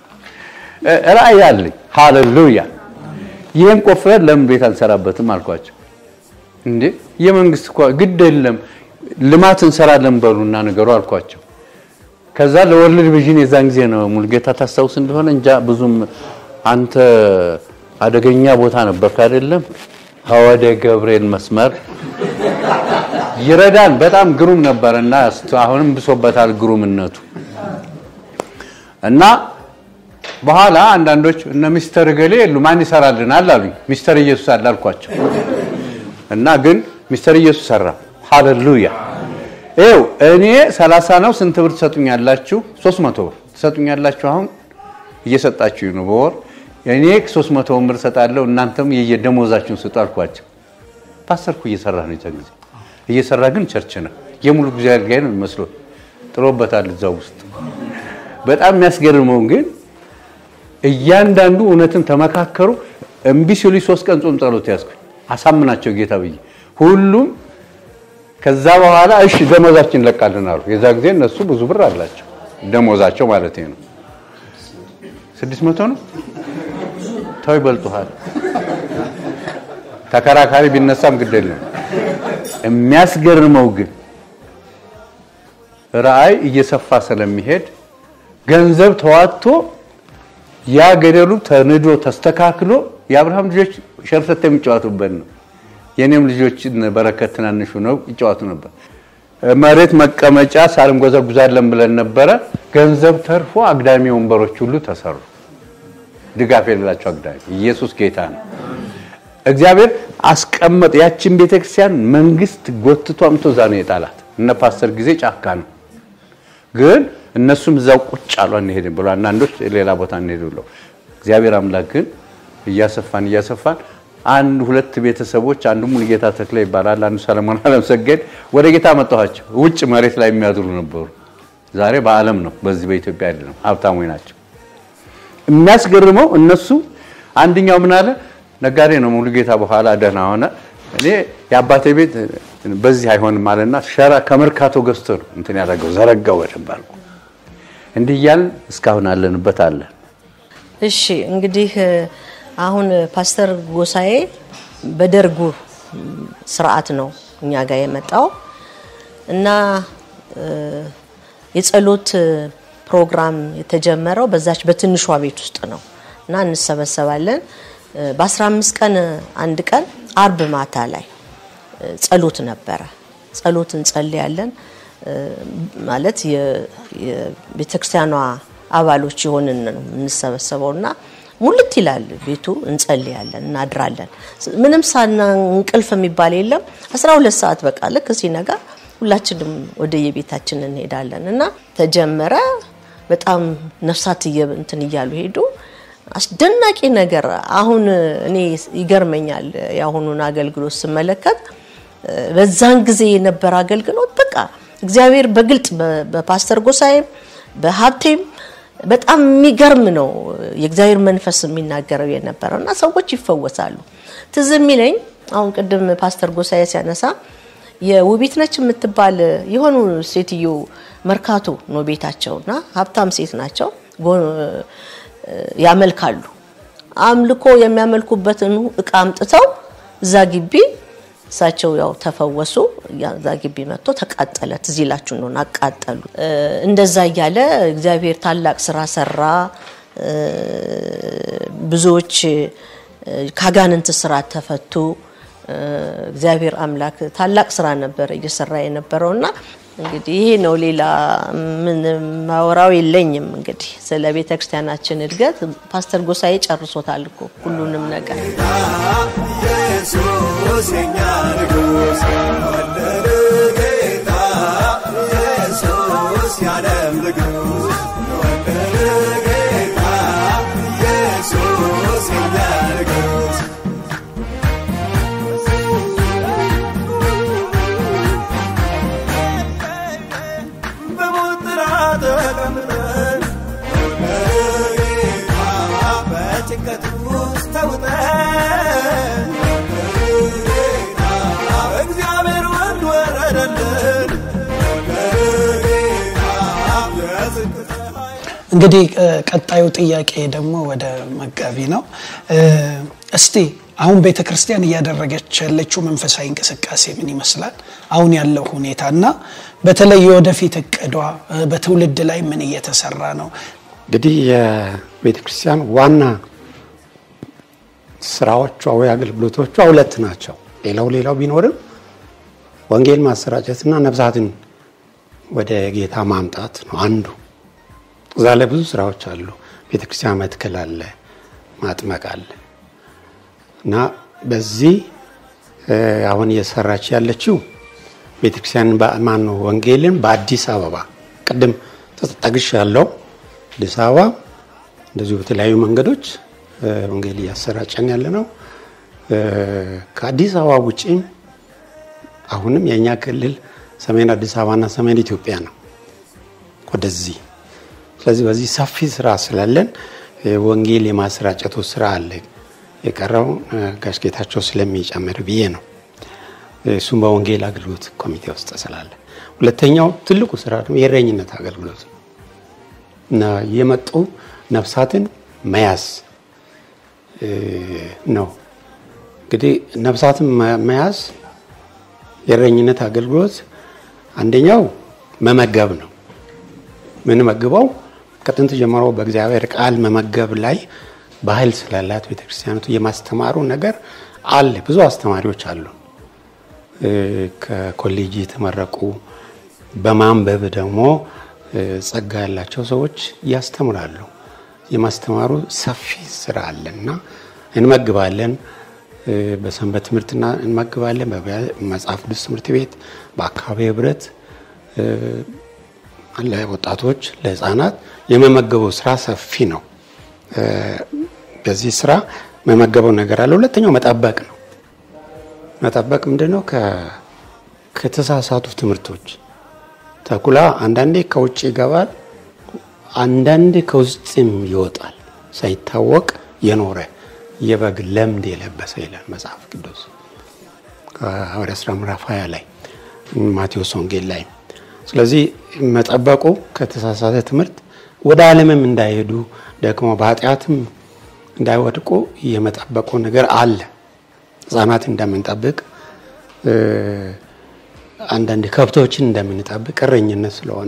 ራእይ አለኝ። ሃሌሉያ! ይህን ቆፍረን ለምን ቤት አንሰራበትም አልኳቸው። እንዴ የመንግስት እኮ ግድ የለም ልማት እንሰራለን በሉና ነገሩ አልኳቸው። ከዛ ለወርልድ ቪዥን የዛን ጊዜ ነው ሙልጌታ ታስታውስ እንደሆነ እንጃ ብዙም አንተ አደገኛ ቦታ ነበርክ አይደለም ወደ ገብርኤል መስመር ይረዳን በጣም ግሩም ነበርና አሁንም ብሶበታል ግሩምነቱ እና በኋላ አንዳንዶች እነ ሚስተር ገሌ የሉ ማን ይሰራልናል አሉኝ። ሚስተር ኢየሱስ አለ አልኳቸው እና ግን ሚስተር ኢየሱስ ሰራ። ሃሌሉያ ይኸው እኔ 30 ነው ስንት ብር ትሰጡኛላችሁ? 300 ብር ትሰጡኛላችሁ። አሁን እየሰጣችሁ ነው በወር እኔ 300 ብር እሰጣለሁ፣ እናንተም የየደሞዛችሁን ስጡ አልኳቸው። ፓስተርኩ እየሰራ ነው የዛ ጊዜ እየሰራ ግን ቸርች ነው የሙሉ ጊዜ አገልጋይ ነው የሚመስለው። ጥሎበታል እዛው ውስጥ። በጣም የሚያስገርመው ግን እያንዳንዱ እውነትን ተመካከሩ። እምቢ ሲሉ ሶስት ቀን ጾም ጸሎት ያዝኩኝ አሳምናቸው ጌታ ብዬ ሁሉም ከዛ በኋላ እሺ ደሞዛችን እንለቃለን አሉ። የዛ ጊዜ እነሱ ብዙ ብር አላቸው ደሞዛቸው ማለት ነው። ስድስት መቶ ነው ተው ይበልጡሃል። ተከራካሪ ቢነሳም ግድ የለም። የሚያስገርመው ግን ራእይ እየሰፋ ስለሚሄድ ገንዘብ ተዋጥቶ ያ ገደሉ ተንዶ ተስተካክሎ የአብርሃም ልጆች ሸርተት የሚጫወቱበት ነው። የኔም ልጆች በረከት ትናንሹ ነው ይጫወቱ ነበር። መሬት መቀመጫ ሳር እንጎዘጉዛለን ብለን ነበረ። ገንዘብ ተርፎ አግዳሚ ወንበሮች ሁሉ ተሰሩ። ድጋፍ የሌላቸው አግዳሚ። ኢየሱስ ጌታ ነው። እግዚአብሔር አስቀመጥ። ያችን ቤተክርስቲያን መንግስት ጎትቶ አምቶ እዛ ነው የጣላት። እነ ፓስተር ጊዜ ጫካ ነው፣ ግን እነሱም እዛው ቁጭ አሉ። አንሄድም ብሎ አንዳንዶች ሌላ ቦታ እንሄድ ብለው እግዚአብሔር አምላክ ግን እያሰፋን እያሰፋን አንድ ሁለት ቤተሰቦች አንዱ ሙሉጌታ ተክለ ይባላል፣ አንዱ ሰለሞን አለምሰገድ ወደ ጌታ መጣኋቸው። ውጭ መሬት ላይ የሚያድሩ ነበሩ። ዛሬ በዓለም ነው፣ በዚህ በኢትዮጵያ አይደለም። ሀብታሞች ናቸው። የሚያስገርመው እነሱ አንደኛው ምን አለ ነጋዴ ነው ሙሉጌታ። በኋላ ደህና ሆነ። እኔ የአባቴ ቤት በዚህ አይሆንም አለና ሸራ ከመርካቶ ገዝቶ ነው እንትን ያደረገው ዘረጋው በደንብ አድርጎ። እንዲህ እያልን እስካሁን አለንበት አለን። እሺ እንግዲህ አሁን ፓስተር ጎሳዬ በደርጉ ስርዓት ነው እኛ ጋር የመጣው እና የጸሎት ፕሮግራም የተጀመረው በዛች በትንሿ ቤት ውስጥ ነው እና እንሰበሰባለን። በ15 ቀን አንድ ቀን አርብ ማታ ላይ ጸሎት ነበረ። ጸሎት እንጸልያለን ማለት የቤተክርስቲያኗ አባሎች የሆንን ነው የምንሰበሰበው እና ሙልት ይላል ቤቱ። እንጸልያለን፣ እናድራለን። ምንም ሳና እንቅልፍ የሚባል የለም። 12 ሰዓት በቃ ልክ ሲነጋ ሁላችንም ወደ የቤታችን እንሄዳለን እና ተጀመረ። በጣም ነፍሳት እንትን እያሉ ሄዱ። አስደናቂ ነገር አሁን እኔ ይገርመኛል የአሁኑን አገልግሎት ስመለከት በዛን ጊዜ የነበረ አገልግሎት በቃ እግዚአብሔር በግልጥ በፓስተር ጎሳዬም በሀብቴም በጣም የሚገርም ነው የእግዚአብሔር መንፈስ የሚናገረው የነበረው እና ሰዎች ይፈወሳሉ። ትዝ የሚለኝ አሁን ቅድም ፓስተር ጎሳዬ ሲያነሳ የውቢት ነች የምትባል የሆኑ ሴትዮ መርካቶ ነው ቤታቸው እና ሀብታም ሴት ናቸው። ያመልካሉ። አምልኮ የሚያመልኩበትን እቃ አምጥተው እዛ ግቢ እሳቸው ያው ተፈወሱ። እዛ ግቢ መጥቶ ተቃጠለ። ትዝ ይላችሁ እንደሆነ አቃጠሉ። እንደዛ እያለ እግዚአብሔር ታላቅ ስራ ሰራ። ብዙዎች ካጋንንት ስራት ተፈቱ። እግዚአብሔር አምላክ ታላቅ ስራ ነበረ እየሰራ የነበረውና እንግዲህ ይሄ ነው። ሌላ ምን ማወራው የለኝም። እንግዲህ ስለ ቤተ ክርስቲያናችን እድገት ፓስተር ጎሳዬ ጨርሶታል እኮ ሁሉንም ነገር። ኢየሱስ የኛ ንጉሥ ወለደ ጌታ ኢየሱስ የዓለም ንጉሥ ወለደ ጌታ ኢየሱስ የኛ ንጉሥ በሞት ጥላ ተቀምጠን ወለደ ጌታ በጭንቀት ውስጥ ተውጠን ወለደ ጌታ እግዚአብሔር ወልድ ወረደልን ወለደ ጌታ የጽድቅ ፀሐይ እንግዲህ ቀጣዩ ጥያቄ ደግሞ ወደ መጋቢ ነው። እስቲ አሁን ቤተ ክርስቲያን እያደረገች ያለችው መንፈሳዊ እንቅስቃሴ ምን ይመስላል? አሁን ያለው ሁኔታ እና በተለይ የወደፊት እቅዷ በትውልድ ላይ ምን እየተሰራ ነው? እንግዲህ የቤተ ክርስቲያን ዋና ስራዎቿ ወይ አገልግሎቶቿ ሁለት ናቸው። ሌላው ሌላው ቢኖርም ወንጌል ማሰራጨትና ነፍሳትን ወደ ጌታ ማምጣት ነው አንዱ። እዛ ላይ ብዙ ስራዎች አሉ። ቤተ ክርስቲያን መትከል አለ፣ ማጥመቅ አለ እና በዚህ አሁን እየሰራች ያለችው ቤተክርስቲያን ማን ነው ወንጌልን በአዲስ አበባ ቅድም ተጠግሽ ያለው አዲስ አበባ እንደዚሁ በተለያዩ መንገዶች ወንጌል እያሰራጨን ያለ ነው። ከአዲስ አበባ ውጪም አሁንም የእኛ ክልል ሰሜን አዲስ አበባና ሰሜን ኢትዮጵያ ነው ወደዚህ። ስለዚህ በዚህ ሰፊ ስራ ስላለን ወንጌል የማሰራጨቱ ስራ አለ። የቀረው ጋሽ ጌታቸው ስለሚጨምር ብዬ ነው። እሱም በወንጌል አገልግሎት ኮሚቴ ውስጥ ስላለ፣ ሁለተኛው ትልቁ ስራ ደግሞ የእረኝነት አገልግሎት እና የመጡ ነፍሳትን መያዝ ነው። እንግዲህ ነፍሳትን መያዝ የእረኝነት አገልግሎት አንደኛው መመገብ ነው። ምንመግበው ከጥንት ጀምሮ በእግዚአብሔር ቃል መመገብ ላይ ባህል ስላላት ቤተክርስቲያኒቱ የማስተማሩ ነገር አለ። ብዙ አስተማሪዎች አሉ። ከኮሌጅ የተመረቁ በማንበብ ደግሞ ጸጋ ያላቸው ሰዎች ያስተምራሉ። የማስተማሩ ሰፊ ስራ አለ እና እንመግባለን። በሰንበት ትምህርትና እንመግባለን። በመጽሐፍ ቅዱስ ትምህርት ቤት፣ በአካባቢ ህብረት፣ ለወጣቶች፣ ለህፃናት የመመገበው ስራ ሰፊ ነው። በዚህ ስራ መመገበው ነገር አለ። ሁለተኛው መጠበቅ ነው። መጠበቅ ምንድን ነው? ከተሳሳቱ ትምህርቶች ተኩላ አንዳንዴ ከውጭ ይገባል፣ አንዳንዴ ከውስጥም ይወጣል። ሳይታወቅ የኖረ የበግ ለምድ የለበሰ ይላል መጽሐፍ ቅዱስ ሐዋርያት ሥራ ምዕራፍ 20 ላይ ማቴዎስ ወንጌል ላይ። ስለዚህ መጠበቁ ከተሳሳተ ትምህርት ወደ ዓለምም እንዳይሄዱ ደግሞ በኃጢአትም እንዳይወድቁ የመጠበቁ ነገር አለ። ህጻናት እንደምንጠብቅ አንዳንድ ከብቶችን እንደምንጠብቅ እረኝነት ስለሆነ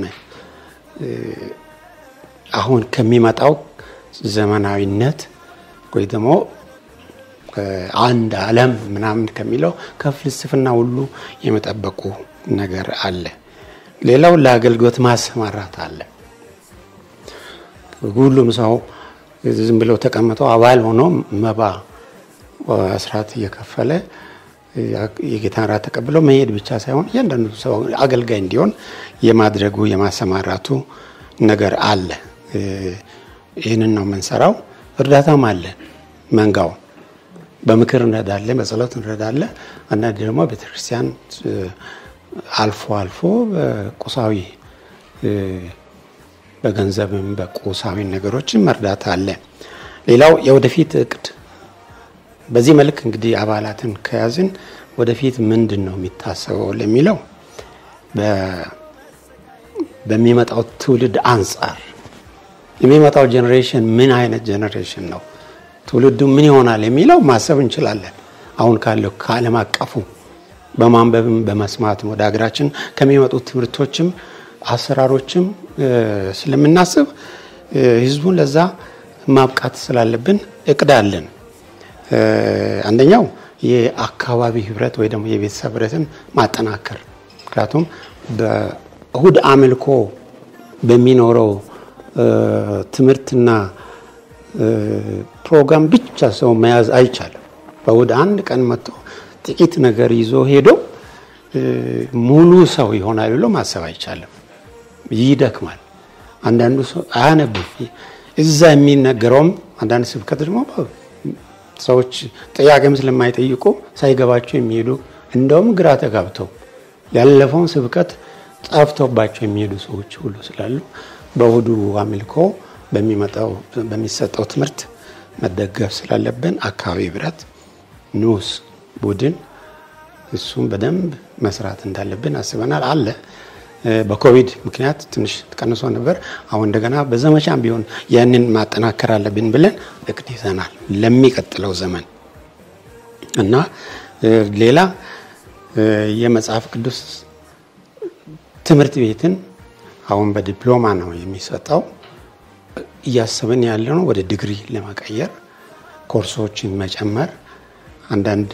አሁን ከሚመጣው ዘመናዊነት ወይ ደግሞ አንድ ዓለም ምናምን ከሚለው ከፍልስፍና ሁሉ የመጠበቁ ነገር አለ። ሌላው ለአገልግሎት ማሰማራት አለ። ሁሉም ሰው ዝም ብለው ተቀምጠው አባል ሆኖ መባ አስራት እየከፈለ የጌታን ራት ተቀብለው መሄድ ብቻ ሳይሆን እያንዳንዱ ሰው አገልጋይ እንዲሆን የማድረጉ የማሰማራቱ ነገር አለ። ይህንን ነው የምንሰራው። እርዳታም አለ። መንጋው በምክር እንረዳለን፣ በጸሎት እንረዳለን። አንዳንድ ደግሞ ቤተክርስቲያን አልፎ አልፎ በቁሳዊ በገንዘብም በቁሳዊ ነገሮችን መርዳት አለ። ሌላው የወደፊት እቅድ በዚህ መልክ እንግዲህ አባላትን ከያዝን ወደፊት ምንድን ነው የሚታሰበው ለሚለው በሚመጣው ትውልድ አንጻር የሚመጣው ጄኔሬሽን ምን አይነት ጄኔሬሽን ነው፣ ትውልዱ ምን ይሆናል የሚለው ማሰብ እንችላለን። አሁን ካለው ከዓለም አቀፉ በማንበብም በመስማትም ወደ ሀገራችን ከሚመጡት ትምህርቶችም አሰራሮችም ስለምናስብ ህዝቡን ለዛ ማብቃት ስላለብን እቅድ አለን። አንደኛው የአካባቢ ህብረት ወይ ደግሞ የቤተሰብ ህብረትን ማጠናከር። ምክንያቱም በእሁድ አምልኮ በሚኖረው ትምህርትና ፕሮግራም ብቻ ሰው መያዝ አይቻልም። በእሁድ አንድ ቀን መጥቶ ጥቂት ነገር ይዞ ሄዶ ሙሉ ሰው ይሆናል ብሎ ማሰብ አይቻልም። ይደክማል። አንዳንዱ ሰው አያነብም። እዛ የሚነገረውም አንዳንድ ስብከት ደግሞ ሰዎች ጥያቄም ስለማይጠይቁ ሳይገባቸው የሚሄዱ እንደውም ግራ ተጋብተው ያለፈውን ስብከት ጠፍቶባቸው የሚሄዱ ሰዎች ሁሉ ስላሉ በእሁዱ አምልኮ በሚመጣው በሚሰጠው ትምህርት መደገፍ ስላለብን አካባቢ ህብረት ንዑስ ቡድን እሱም በደንብ መስራት እንዳለብን አስበናል። አለ በኮቪድ ምክንያት ትንሽ ቀንሶ ነበር። አሁን እንደገና በዘመቻም ቢሆን ያንን ማጠናከር አለብን ብለን እቅድ ይዘናል ለሚቀጥለው ዘመን እና ሌላ የመጽሐፍ ቅዱስ ትምህርት ቤትን አሁን በዲፕሎማ ነው የሚሰጠው። እያሰብን ያለ ነው ወደ ዲግሪ ለመቀየር ኮርሶችን መጨመር፣ አንዳንድ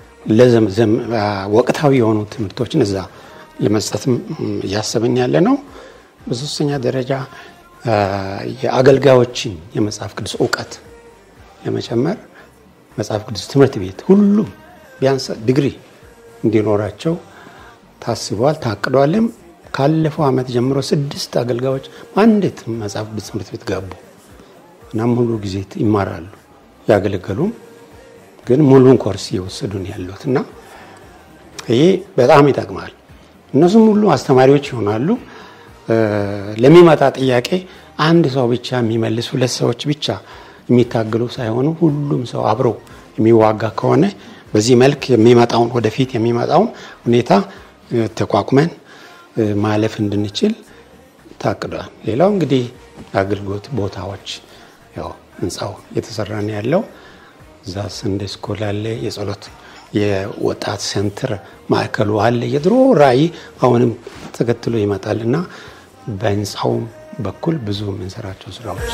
ወቅታዊ የሆኑ ትምህርቶችን እዛ ለመስጠትም እያሰብን ያለ ነው። በሶስተኛ ደረጃ የአገልጋዮችን የመጽሐፍ ቅዱስ እውቀት ለመጨመር መጽሐፍ ቅዱስ ትምህርት ቤት ሁሉም ቢያንስ ዲግሪ እንዲኖራቸው ታስቧል፣ ታቅዷልም። ካለፈው ዓመት ጀምሮ ስድስት አገልጋዮች አንዴት መጽሐፍ ቅዱስ ትምህርት ቤት ገቡ እና ሙሉ ጊዜ ይማራሉ። ያገለገሉም ግን ሙሉን ኮርስ እየወሰዱን ያሉት እና ይሄ በጣም ይጠቅማል። እነሱም ሁሉ አስተማሪዎች ይሆናሉ። ለሚመጣ ጥያቄ አንድ ሰው ብቻ የሚመልስ ሁለት ሰዎች ብቻ የሚታገሉ ሳይሆኑ ሁሉም ሰው አብሮ የሚዋጋ ከሆነ በዚህ መልክ የሚመጣውን ወደፊት የሚመጣውን ሁኔታ ተቋቁመን ማለፍ እንድንችል ታቅዷል። ሌላው እንግዲህ አገልግሎት ቦታዎች ያው ህንፃው እየተሰራ ነው ያለው። እዛ ሰንዴ ስኩል አለ፣ የጸሎት የወጣት ሴንተር ማዕከሉ አለ። የድሮ ራዕይ አሁንም ተከትሎ ይመጣል እና በህንፃውም በኩል ብዙ የምንሰራቸው ስራዎች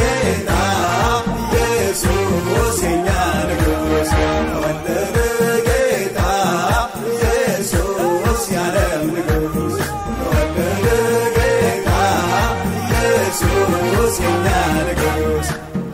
ኢየሱስ የኛ ንጉሥ ተወለደ ጌታ ኢየሱስ የዓለም ንጉሥ ተወለደ ጌታ ኢየሱስ የኛ ንጉሥ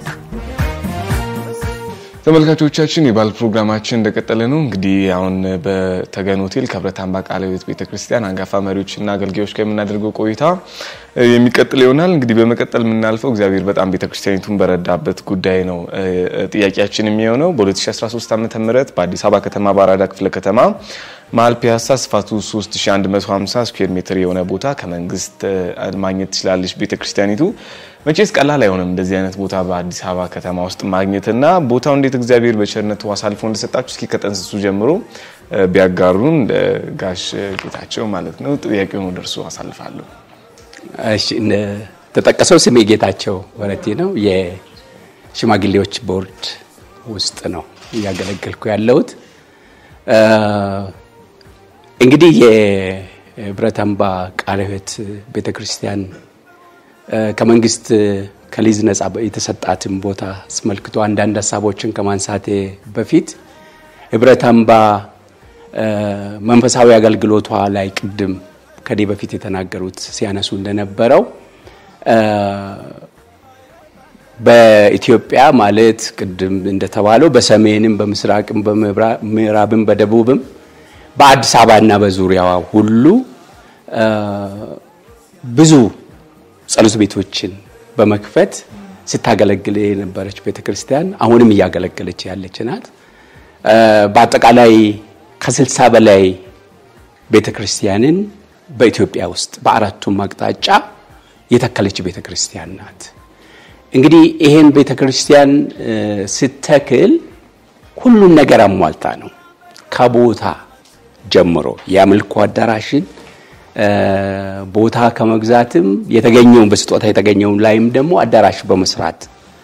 ተመልካቾቻችን የባል ፕሮግራማችን እንደቀጠለ ነው። እንግዲህ አሁን በተገን ሆቴል ከብረት አምባ ቃለ ሕይወት ቤተክርስቲያን አንጋፋ መሪዎችና አገልጋዮች ጋር የምናደርገው ቆይታ የሚቀጥል ይሆናል። እንግዲህ በመቀጠል የምናልፈው እግዚአብሔር በጣም ቤተክርስቲያኒቱን በረዳበት ጉዳይ ነው ጥያቄያችን የሚሆነው በ2013 ዓ ም በአዲስ አበባ ከተማ በአራዳ ክፍለ ከተማ መሀል ፒያሳ ስፋቱ 3150 ስኩዌር ሜትር የሆነ ቦታ ከመንግስት ማግኘት ትችላለች ቤተክርስቲያኒቱ። መቼስ ቀላል አይሆንም እንደዚህ አይነት ቦታ በአዲስ አበባ ከተማ ውስጥ ማግኘትና ቦታው እንዴት እግዚአብሔር በቸርነቱ አሳልፎ እንደሰጣችሁ እስኪ ከጠንስሱ ጀምሮ ቢያጋሩን ጋሽ ጌታቸው ማለት ነው። ጥያቄውን ወደ እርሱ አሳልፋለሁ። እሺ ተጠቀሰው ስሜ ጌታቸው ወረቴ ነው። የሽማግሌዎች ቦርድ ውስጥ ነው እያገለገልኩ ያለሁት። እንግዲህ የህብረት አምባ ቃለ ሕይወት ቤተክርስቲያን ከመንግስት ከሊዝ ነጻ የተሰጣትን ቦታ አስመልክቶ አንዳንድ ሀሳቦችን ከማንሳቴ በፊት ህብረት አምባ መንፈሳዊ አገልግሎቷ ላይ ቅድም ከኔ በፊት የተናገሩት ሲያነሱ እንደነበረው በኢትዮጵያ ማለት ቅድም እንደተባለው በሰሜንም በምስራቅም በምዕራብም በደቡብም በአዲስ አበባና በዙሪያዋ ሁሉ ብዙ ጸሎት ቤቶችን በመክፈት ስታገለግል የነበረች ቤተክርስቲያን አሁንም እያገለገለች ያለች ናት። በአጠቃላይ ከስልሳ በላይ ቤተክርስቲያንን በኢትዮጵያ ውስጥ በአራቱም አቅጣጫ የተከለች ቤተክርስቲያን ናት። እንግዲህ ይሄን ቤተክርስቲያን ስተክል ሁሉን ነገር አሟልታ ነው። ከቦታ ጀምሮ የአምልኮ አዳራሽን ቦታ ከመግዛትም የተገኘውን በስጦታ የተገኘውን ላይም ደግሞ አዳራሽ በመስራት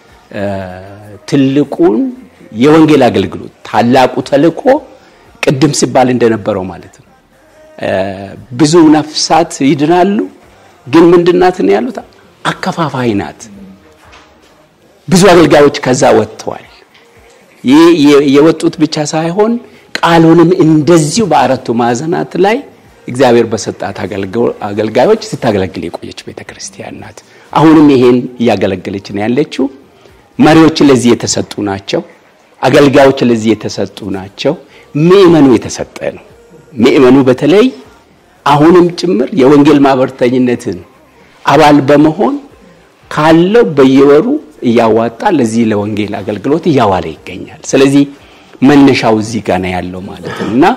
ትልቁን የወንጌል አገልግሎት ታላቁ ተልእኮ ቅድም ሲባል እንደነበረው ማለት ነው። ብዙ ነፍሳት ይድናሉ፣ ግን ምንድናት ነው ያሉት? አከፋፋይ ናት። ብዙ አገልጋዮች ከዛ ወጥተዋል። ይህ የወጡት ብቻ ሳይሆን ቃሉንም እንደዚሁ በአራቱ ማዕዘናት ላይ እግዚአብሔር በሰጣት አገልጋዮች ስታገለግል የቆየች ቤተክርስቲያን ናት። አሁንም ይሄን እያገለገለች ነው ያለችው። መሪዎች ለዚህ የተሰጡ ናቸው። አገልጋዮች ለዚህ የተሰጡ ናቸው። ምእመኑ የተሰጠ ነው። ምእመኑ በተለይ አሁንም ጭምር የወንጌል ማህበርተኝነትን አባል በመሆን ካለው በየወሩ እያዋጣ ለዚህ ለወንጌል አገልግሎት እያዋለ ይገኛል። ስለዚህ መነሻው እዚህ ጋር ነው ያለው ማለት ነው እና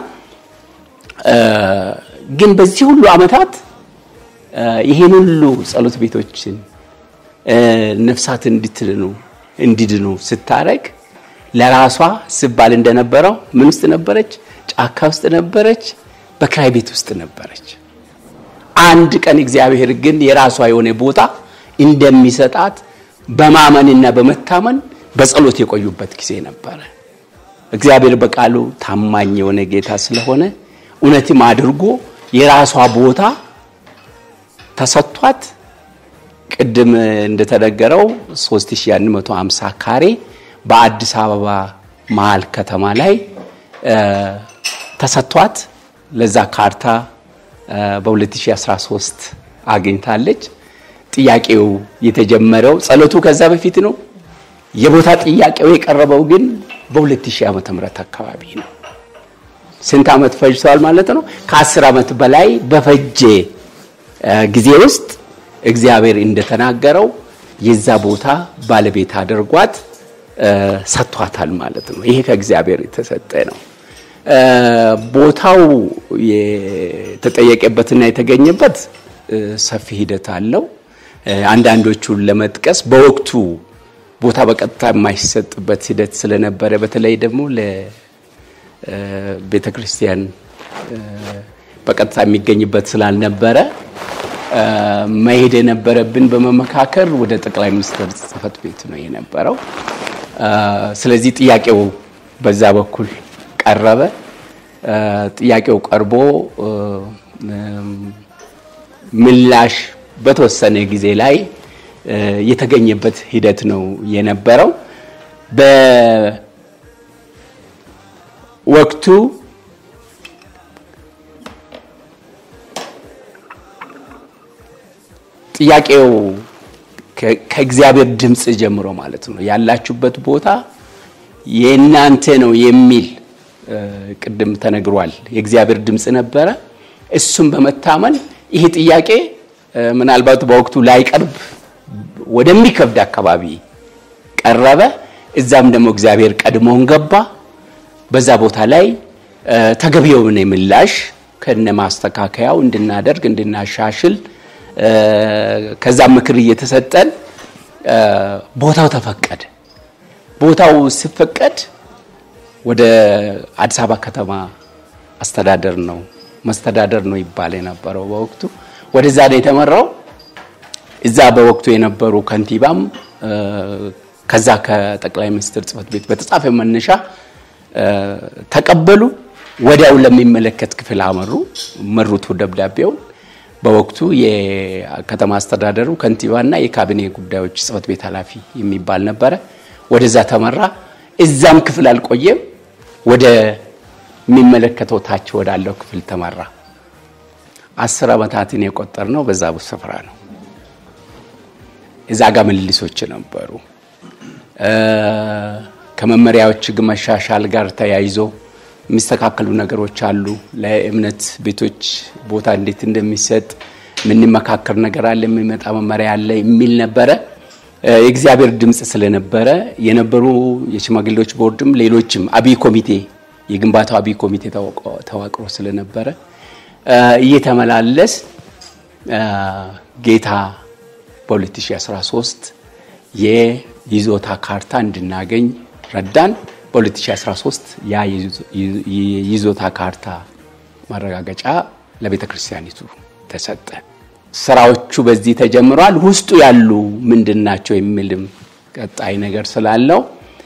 ግን በዚህ ሁሉ ዓመታት ይሄን ሁሉ ጸሎት ቤቶችን ነፍሳት እንድትድኑ እንዲድኑ ስታረግ ለራሷ ስባል እንደነበረው ምን ውስጥ ነበረች? ጫካ ውስጥ ነበረች፣ በክራይ ቤት ውስጥ ነበረች። አንድ ቀን እግዚአብሔር ግን የራሷ የሆነ ቦታ እንደሚሰጣት በማመንና በመታመን በጸሎት የቆዩበት ጊዜ ነበረ። እግዚአብሔር በቃሉ ታማኝ የሆነ ጌታ ስለሆነ እውነትም አድርጎ የራሷ ቦታ ተሰጥቷት ቅድም እንደተነገረው 3150 ካሬ በአዲስ አበባ መሀል ከተማ ላይ ተሰጥቷት ለዛ ካርታ በ2013 አግኝታለች። ጥያቄው የተጀመረው ጸሎቱ ከዛ በፊት ነው። የቦታ ጥያቄው የቀረበው ግን በ2000 ዓመተ ምህረት አካባቢ ነው። ስንት ዓመት ፈጅቷል ማለት ነው? ከአስር ዓመት በላይ በፈጀ ጊዜ ውስጥ እግዚአብሔር እንደተናገረው የዛ ቦታ ባለቤት አድርጓት ሰጥቷታል ማለት ነው። ይሄ ከእግዚአብሔር የተሰጠ ነው። ቦታው የተጠየቀበትና የተገኘበት ሰፊ ሂደት አለው። አንዳንዶቹን ለመጥቀስ በወቅቱ ቦታ በቀጥታ የማይሰጥበት ሂደት ስለነበረ በተለይ ደግሞ ለቤተ ክርስቲያን በቀጥታ የሚገኝበት ስላልነበረ መሄድ የነበረብን በመመካከር ወደ ጠቅላይ ሚኒስትር ጽሕፈት ቤት ነው የነበረው። ስለዚህ ጥያቄው በዛ በኩል ቀረበ። ጥያቄው ቀርቦ ምላሽ በተወሰነ ጊዜ ላይ የተገኘበት ሂደት ነው የነበረው። በወቅቱ ጥያቄው ከእግዚአብሔር ድምፅ ጀምሮ ማለት ነው ያላችሁበት ቦታ የእናንተ ነው የሚል ቅድም ተነግሯል። የእግዚአብሔር ድምፅ ነበረ። እሱም በመታመን ይህ ጥያቄ ምናልባት በወቅቱ ላይቀርብ ወደሚከብድ አካባቢ ቀረበ። እዛም ደግሞ እግዚአብሔር ቀድሞን ገባ። በዛ ቦታ ላይ ተገቢ የሆነ ምላሽ ከነ ማስተካከያው እንድናደርግ እንድናሻሽል ከዛም ምክር እየተሰጠን ቦታው ተፈቀደ። ቦታው ሲፈቀድ ወደ አዲስ አበባ ከተማ አስተዳደር ነው መስተዳደር ነው ይባል የነበረው በወቅቱ ወደዛ ነው የተመራው። እዛ በወቅቱ የነበሩ ከንቲባም ከዛ ከጠቅላይ ሚኒስትር ጽሕፈት ቤት በተጻፈ መነሻ ተቀበሉ። ወዲያው ለሚመለከት ክፍል አመሩ፣ መሩት ደብዳቤውን። በወቅቱ የከተማ አስተዳደሩ ከንቲባና የካቢኔ ጉዳዮች ጽሕፈት ቤት ኃላፊ የሚባል ነበረ። ወደዛ ተመራ። እዛም ክፍል አልቆየም፣ ወደ የሚመለከተው ታች ወዳለው ክፍል ተመራ። አስር ዓመታትን የቆጠር ነው በዛ ስፍራ ነው። እዛ ጋር ምልልሶች ነበሩ። ከመመሪያዎች ሕግ መሻሻል ጋር ተያይዞ የሚስተካከሉ ነገሮች አሉ። ለእምነት ቤቶች ቦታ እንዴት እንደሚሰጥ የምንመካከር ነገር አለ፣ የሚመጣ መመሪያ አለ የሚል ነበረ። የእግዚአብሔር ድምፅ ስለነበረ የነበሩ የሽማግሌዎች ቦርድም ሌሎችም አብይ ኮሚቴ የግንባታው አብይ ኮሚቴ ተዋቅሮ ስለነበረ እየተመላለስ ጌታ በ2013 የይዞታ ካርታ እንድናገኝ ረዳን። በ2013 ያ የይዞታ ካርታ ማረጋገጫ ለቤተ ክርስቲያኒቱ ተሰጠ። ስራዎቹ በዚህ ተጀምረዋል። ውስጡ ያሉ ምንድን ናቸው የሚልም ቀጣይ ነገር ስላለው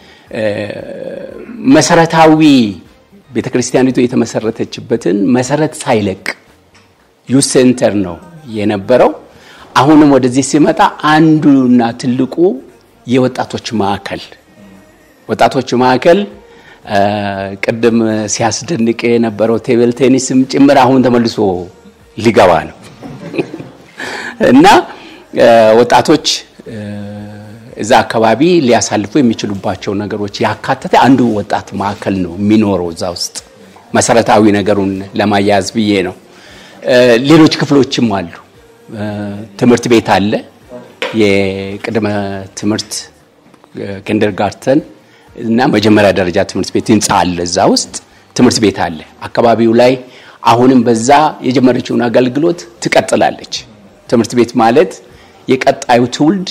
መሰረታዊ ቤተ ክርስቲያኒቱ የተመሰረተችበትን መሰረት ሳይለቅ ዩዝ ሴንተር ነው የነበረው። አሁንም ወደዚህ ሲመጣ አንዱና ትልቁ የወጣቶች ማዕከል ወጣቶች ማዕከል ቅድም ሲያስደንቅ የነበረው ቴብል ቴኒስም ጭምር አሁን ተመልሶ ሊገባ ነው እና ወጣቶች እዛ አካባቢ ሊያሳልፉ የሚችሉባቸው ነገሮች ያካተተ አንዱ ወጣት ማዕከል ነው የሚኖረው እዛ ውስጥ መሰረታዊ ነገሩን ለማያያዝ ብዬ ነው። ሌሎች ክፍሎችም አሉ። ትምህርት ቤት አለ። የቅድመ ትምህርት ኪንደርጋርተን እና መጀመሪያ ደረጃ ትምህርት ቤት ህንፃ አለ። እዛ ውስጥ ትምህርት ቤት አለ። አካባቢው ላይ አሁንም በዛ የጀመረችውን አገልግሎት ትቀጥላለች። ትምህርት ቤት ማለት የቀጣዩ ትውልድ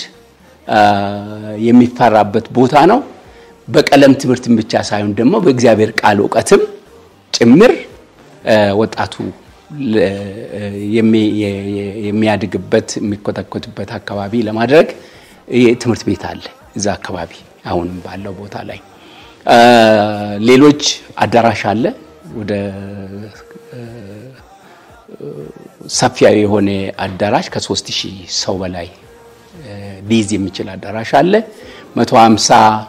የሚፈራበት ቦታ ነው። በቀለም ትምህርትም ብቻ ሳይሆን ደግሞ በእግዚአብሔር ቃል እውቀትም ጭምር ወጣቱ የሚያድግበት የሚኮተኮትበት አካባቢ ለማድረግ ትምህርት ቤት አለ እዛ አካባቢ አሁንም ባለው ቦታ ላይ ሌሎች አዳራሽ አለ። ወደ ሰፊ የሆነ አዳራሽ ከሶስት ሺህ ሰው በላይ ሊይዝ የሚችል አዳራሽ አለ። መቶ ሀምሳ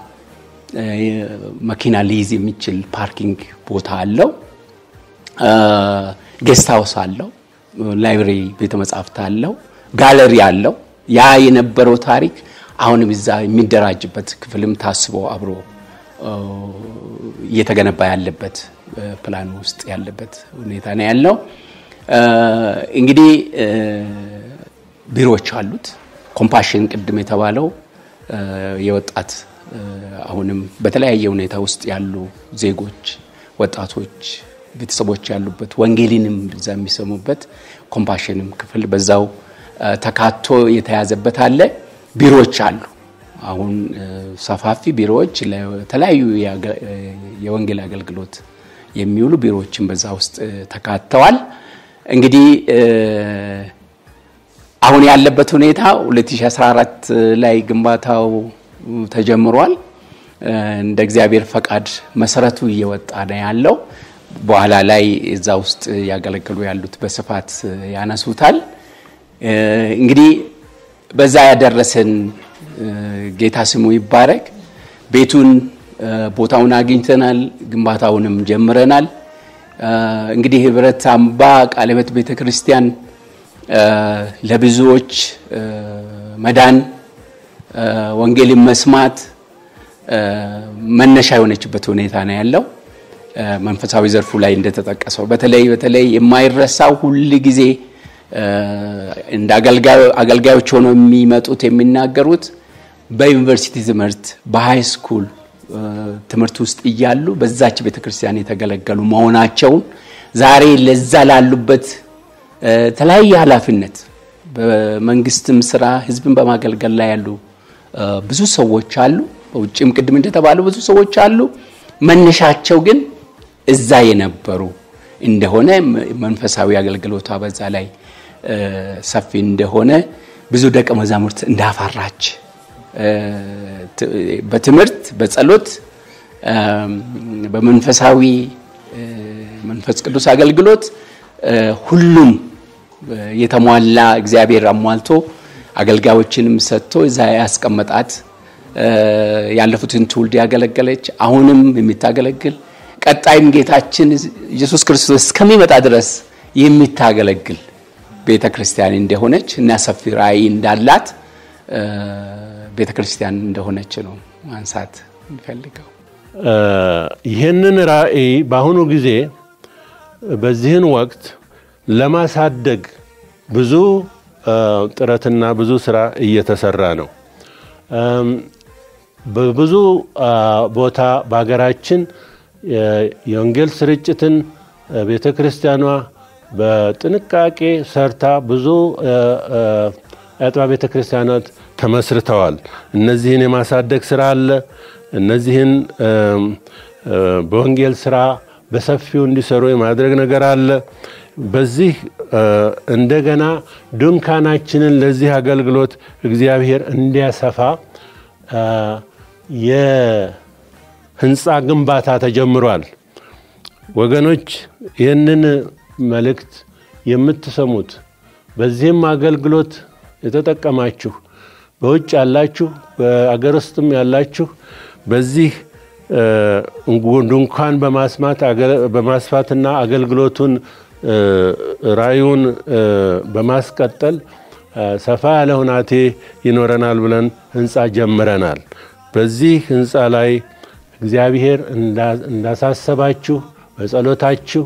መኪና ሊይዝ የሚችል ፓርኪንግ ቦታ አለው። ጌስት ሃውስ አለው። ላይብሬሪ ቤተ መጻሕፍት አለው። ጋለሪ አለው። ያ የነበረው ታሪክ አሁንም እዛ የሚደራጅበት ክፍልም ታስቦ አብሮ እየተገነባ ያለበት ፕላን ውስጥ ያለበት ሁኔታ ነው ያለው። እንግዲህ ቢሮዎች አሉት። ኮምፓሽን ቅድም የተባለው የወጣት አሁንም በተለያየ ሁኔታ ውስጥ ያሉ ዜጎች፣ ወጣቶች፣ ቤተሰቦች ያሉበት ወንጌልንም እዛ የሚሰሙበት ኮምፓሽንም ክፍል በዛው ተካቶ የተያዘበት አለ። ቢሮዎች አሉ። አሁን ሰፋፊ ቢሮዎች ለተለያዩ የወንጌል አገልግሎት የሚውሉ ቢሮዎችን በዛ ውስጥ ተካተዋል። እንግዲህ አሁን ያለበት ሁኔታ 2014 ላይ ግንባታው ተጀምሯል። እንደ እግዚአብሔር ፈቃድ መሰረቱ እየወጣ ነው ያለው። በኋላ ላይ እዛ ውስጥ ያገለግሉ ያሉት በስፋት ያነሱታል። እንግዲህ በዛ ያደረሰን ጌታ ስሙ ይባረክ። ቤቱን ቦታውን አግኝተናል፣ ግንባታውንም ጀምረናል። እንግዲህ ህብረት አምባ ቃለ ሕይወት ቤተ ክርስቲያን ለብዙዎች መዳን ወንጌልን መስማት መነሻ የሆነችበት ሁኔታ ነው ያለው። መንፈሳዊ ዘርፉ ላይ እንደተጠቀሰው በተለይ በተለይ የማይረሳው ሁል ጊዜ እንደ አገልጋዮች ሆነው የሚመጡት የሚናገሩት በዩኒቨርሲቲ ትምህርት በሃይ ስኩል ትምህርት ውስጥ እያሉ በዛች ቤተክርስቲያን የተገለገሉ መሆናቸውን ዛሬ ለዛ ላሉበት የተለያየ ኃላፊነት በመንግስትም ስራ ህዝብን በማገልገል ላይ ያሉ ብዙ ሰዎች አሉ። በውጭም ቅድም እንደተባሉ ብዙ ሰዎች አሉ። መነሻቸው ግን እዛ የነበሩ እንደሆነ መንፈሳዊ አገልግሎቷ በዛ ላይ ሰፊ እንደሆነ ብዙ ደቀ መዛሙርት እንዳፈራች በትምህርት በጸሎት በመንፈሳዊ መንፈስ ቅዱስ አገልግሎት ሁሉም የተሟላ እግዚአብሔር አሟልቶ አገልጋዮችንም ሰጥቶ እዛ ያስቀመጣት ያለፉትን ትውልድ ያገለገለች አሁንም የምታገለግል ቀጣይም ጌታችን ኢየሱስ ክርስቶስ እስከሚመጣ ድረስ የምታገለግል ቤተ ክርስቲያን እንደሆነች እና ሰፊ ራእይ እንዳላት ቤተ ክርስቲያን እንደሆነች ነው ማንሳት የሚፈልገው። ይህንን ራእይ በአሁኑ ጊዜ በዚህን ወቅት ለማሳደግ ብዙ ጥረትና ብዙ ስራ እየተሰራ ነው። በብዙ ቦታ በሀገራችን የወንጌል ስርጭትን ቤተ ክርስቲያኗ በጥንቃቄ ሰርታ ብዙ አጥቢያ ቤተ ክርስቲያናት ተመስርተዋል። እነዚህን የማሳደግ ስራ አለ። እነዚህን በወንጌል ስራ በሰፊው እንዲሰሩ የማድረግ ነገር አለ። በዚህ እንደገና ድንኳናችንን ለዚህ አገልግሎት እግዚአብሔር እንዲያሰፋ የህንፃ ግንባታ ተጀምሯል። ወገኖች ይህንን መልእክት የምትሰሙት በዚህም አገልግሎት የተጠቀማችሁ በውጭ ያላችሁ በአገር ውስጥም ያላችሁ በዚህ ድንኳን በማስፋትና አገልግሎቱን ራዩን በማስቀጠል ሰፋ ያለ ሁናቴ ይኖረናል ብለን ህንፃ ጀምረናል። በዚህ ህንፃ ላይ እግዚአብሔር እንዳሳሰባችሁ በጸሎታችሁ፣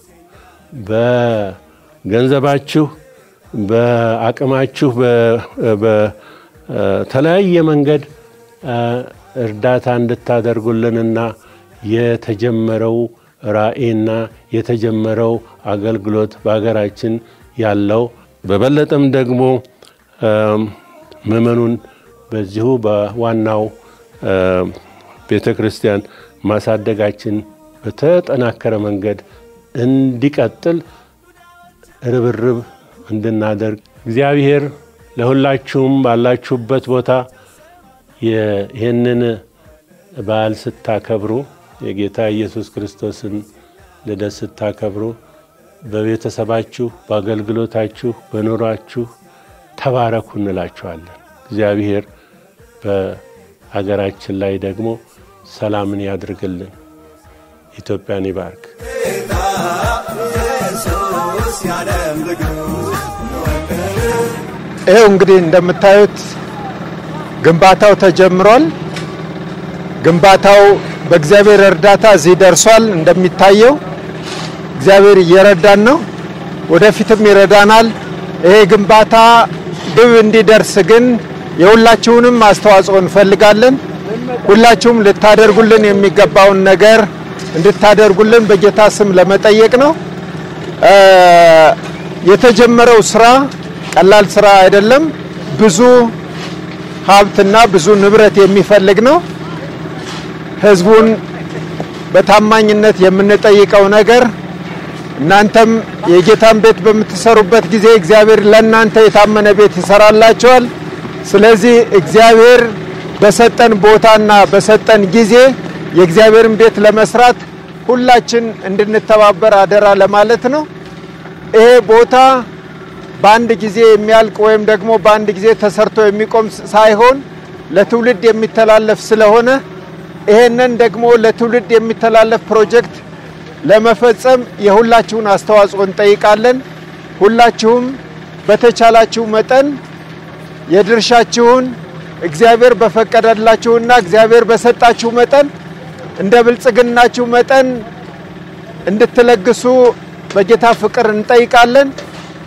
በገንዘባችሁ፣ በአቅማችሁ በተለያየ መንገድ እርዳታ እንድታደርጉልንና የተጀመረው ራእይና የተጀመረው አገልግሎት በሀገራችን ያለው በበለጠም ደግሞ ምእመኑን በዚሁ በዋናው ቤተ ክርስቲያን ማሳደጋችን በተጠናከረ መንገድ እንዲቀጥል ርብርብ እንድናደርግ እግዚአብሔር ለሁላችሁም ባላችሁበት ቦታ ይህንን በዓል ስታከብሩ የጌታ ኢየሱስ ክርስቶስን ልደት ስታከብሩ በቤተሰባችሁ፣ በአገልግሎታችሁ፣ በኑሯችሁ ተባረኩ እንላችኋለን። እግዚአብሔር በሀገራችን ላይ ደግሞ ሰላምን ያድርግልን። ኢትዮጵያን ይባርክ። ኢየሱስ የዓለም ንጉሥ ይኸው እንግዲህ እንደምታዩት ግንባታው ተጀምሯል። ግንባታው በእግዚአብሔር እርዳታ እዚህ ደርሷል። እንደሚታየው እግዚአብሔር እየረዳን ነው፣ ወደፊትም ይረዳናል። ይሄ ግንባታ ግብ እንዲደርስ ግን የሁላችሁንም አስተዋጽኦ እንፈልጋለን። ሁላችሁም ልታደርጉልን የሚገባውን ነገር እንድታደርጉልን በጌታ ስም ለመጠየቅ ነው። የተጀመረው ስራ ቀላል ስራ አይደለም። ብዙ ሀብትና ብዙ ንብረት የሚፈልግ ነው። ህዝቡን በታማኝነት የምንጠይቀው ነገር እናንተም የጌታን ቤት በምትሰሩበት ጊዜ እግዚአብሔር ለእናንተ የታመነ ቤት ይሰራላቸዋል። ስለዚህ እግዚአብሔር በሰጠን ቦታና በሰጠን ጊዜ የእግዚአብሔርን ቤት ለመስራት ሁላችን እንድንተባበር አደራ ለማለት ነው። ይሄ ቦታ በአንድ ጊዜ የሚያልቅ ወይም ደግሞ በአንድ ጊዜ ተሰርቶ የሚቆም ሳይሆን ለትውልድ የሚተላለፍ ስለሆነ ይሄንን ደግሞ ለትውልድ የሚተላለፍ ፕሮጀክት ለመፈጸም የሁላችሁን አስተዋጽኦ እንጠይቃለን። ሁላችሁም በተቻላችሁ መጠን የድርሻችሁን እግዚአብሔር በፈቀደላችሁና እግዚአብሔር በሰጣችሁ መጠን እንደ ብልጽግናችሁ መጠን እንድትለግሱ በጌታ ፍቅር እንጠይቃለን።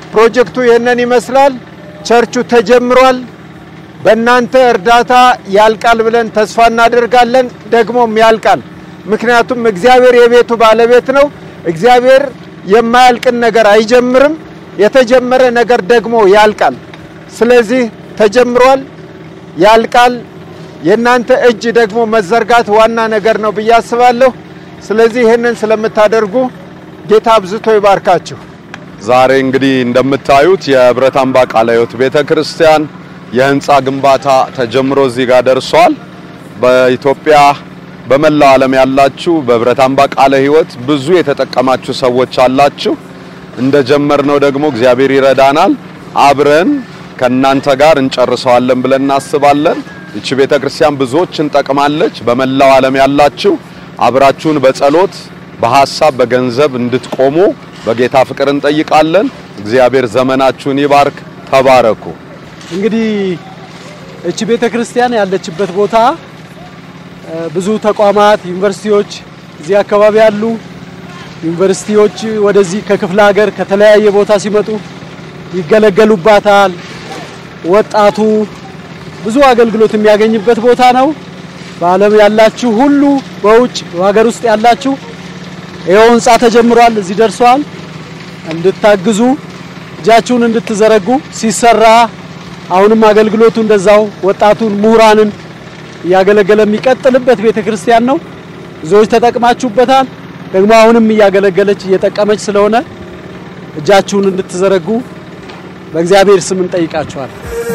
ፕሮጀክቱ ይህንን ይመስላል። ቸርቹ ተጀምሯል። በእናንተ እርዳታ ያልቃል ብለን ተስፋ እናደርጋለን። ደግሞም ያልቃል። ምክንያቱም እግዚአብሔር የቤቱ ባለቤት ነው። እግዚአብሔር የማያልቅን ነገር አይጀምርም። የተጀመረ ነገር ደግሞ ያልቃል። ስለዚህ ተጀምሯል፣ ያልቃል። የእናንተ እጅ ደግሞ መዘርጋት ዋና ነገር ነው ብዬ አስባለሁ። ስለዚህ ይህንን ስለምታደርጉ ጌታ አብዝቶ ይባርካችሁ። ዛሬ እንግዲህ እንደምታዩት የህብረት አምባ ቃለ ሕይወት ቤተ ክርስቲያን የህንፃ ግንባታ ተጀምሮ እዚህ ጋር ደርሷል። በኢትዮጵያ በመላው ዓለም ያላችሁ በህብረት አምባ ቃለ ሕይወት ብዙ የተጠቀማችሁ ሰዎች አላችሁ። እንደጀመርነው ደግሞ እግዚአብሔር ይረዳናል። አብረን ከእናንተ ጋር እንጨርሰዋለን ብለን እናስባለን። ይቺ ቤተ ክርስቲያን ብዙዎችን ጠቅማለች። በመላው ዓለም ያላችሁ አብራችሁን በጸሎት በሐሳብ በገንዘብ እንድትቆሙ በጌታ ፍቅር እንጠይቃለን። እግዚአብሔር ዘመናችሁን ይባርክ። ተባረኩ። እንግዲህ እቺ ቤተ ክርስቲያን ያለችበት ቦታ ብዙ ተቋማት፣ ዩኒቨርሲቲዎች እዚህ አካባቢ ያሉ ዩኒቨርሲቲዎች ወደዚህ ከክፍለ ሀገር ከተለያየ ቦታ ሲመጡ ይገለገሉባታል። ወጣቱ ብዙ አገልግሎት የሚያገኝበት ቦታ ነው። በዓለም ያላችሁ ሁሉ በውጭ በሀገር ውስጥ ያላችሁ ይኸው ህንፃ ተጀምሯል፣ እዚህ ደርሷል። እንድታግዙ እጃችሁን እንድትዘረጉ ሲሰራ አሁንም አገልግሎቱ እንደዛው ወጣቱን ምሁራንን እያገለገለ የሚቀጥልበት ቤተ ክርስቲያን ነው። ብዙዎች ተጠቅማችሁበታል። ደግሞ አሁንም እያገለገለች እየጠቀመች ስለሆነ እጃችሁን እንድትዘረጉ በእግዚአብሔር ስም እንጠይቃችኋል።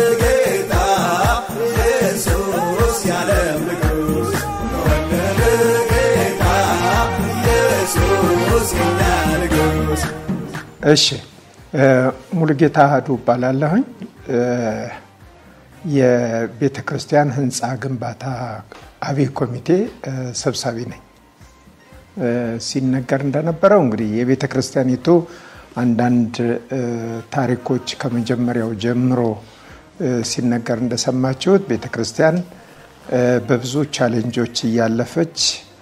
ኢየሱስ የዓለም ንጉሥ ተወለደ ጌታ ኢየሱስ የኛ ንጉሥ እሺ ሙሉጌታ አህዱ እባላለሁኝ። የቤተ ክርስቲያን ህንፃ ግንባታ አብይ ኮሚቴ ሰብሳቢ ነኝ። ሲነገር እንደነበረው እንግዲህ የቤተ ክርስቲያኒቱ አንዳንድ ታሪኮች ከመጀመሪያው ጀምሮ ሲነገር እንደሰማችሁት ቤተ ክርስቲያን በብዙ ቻሌንጆች እያለፈች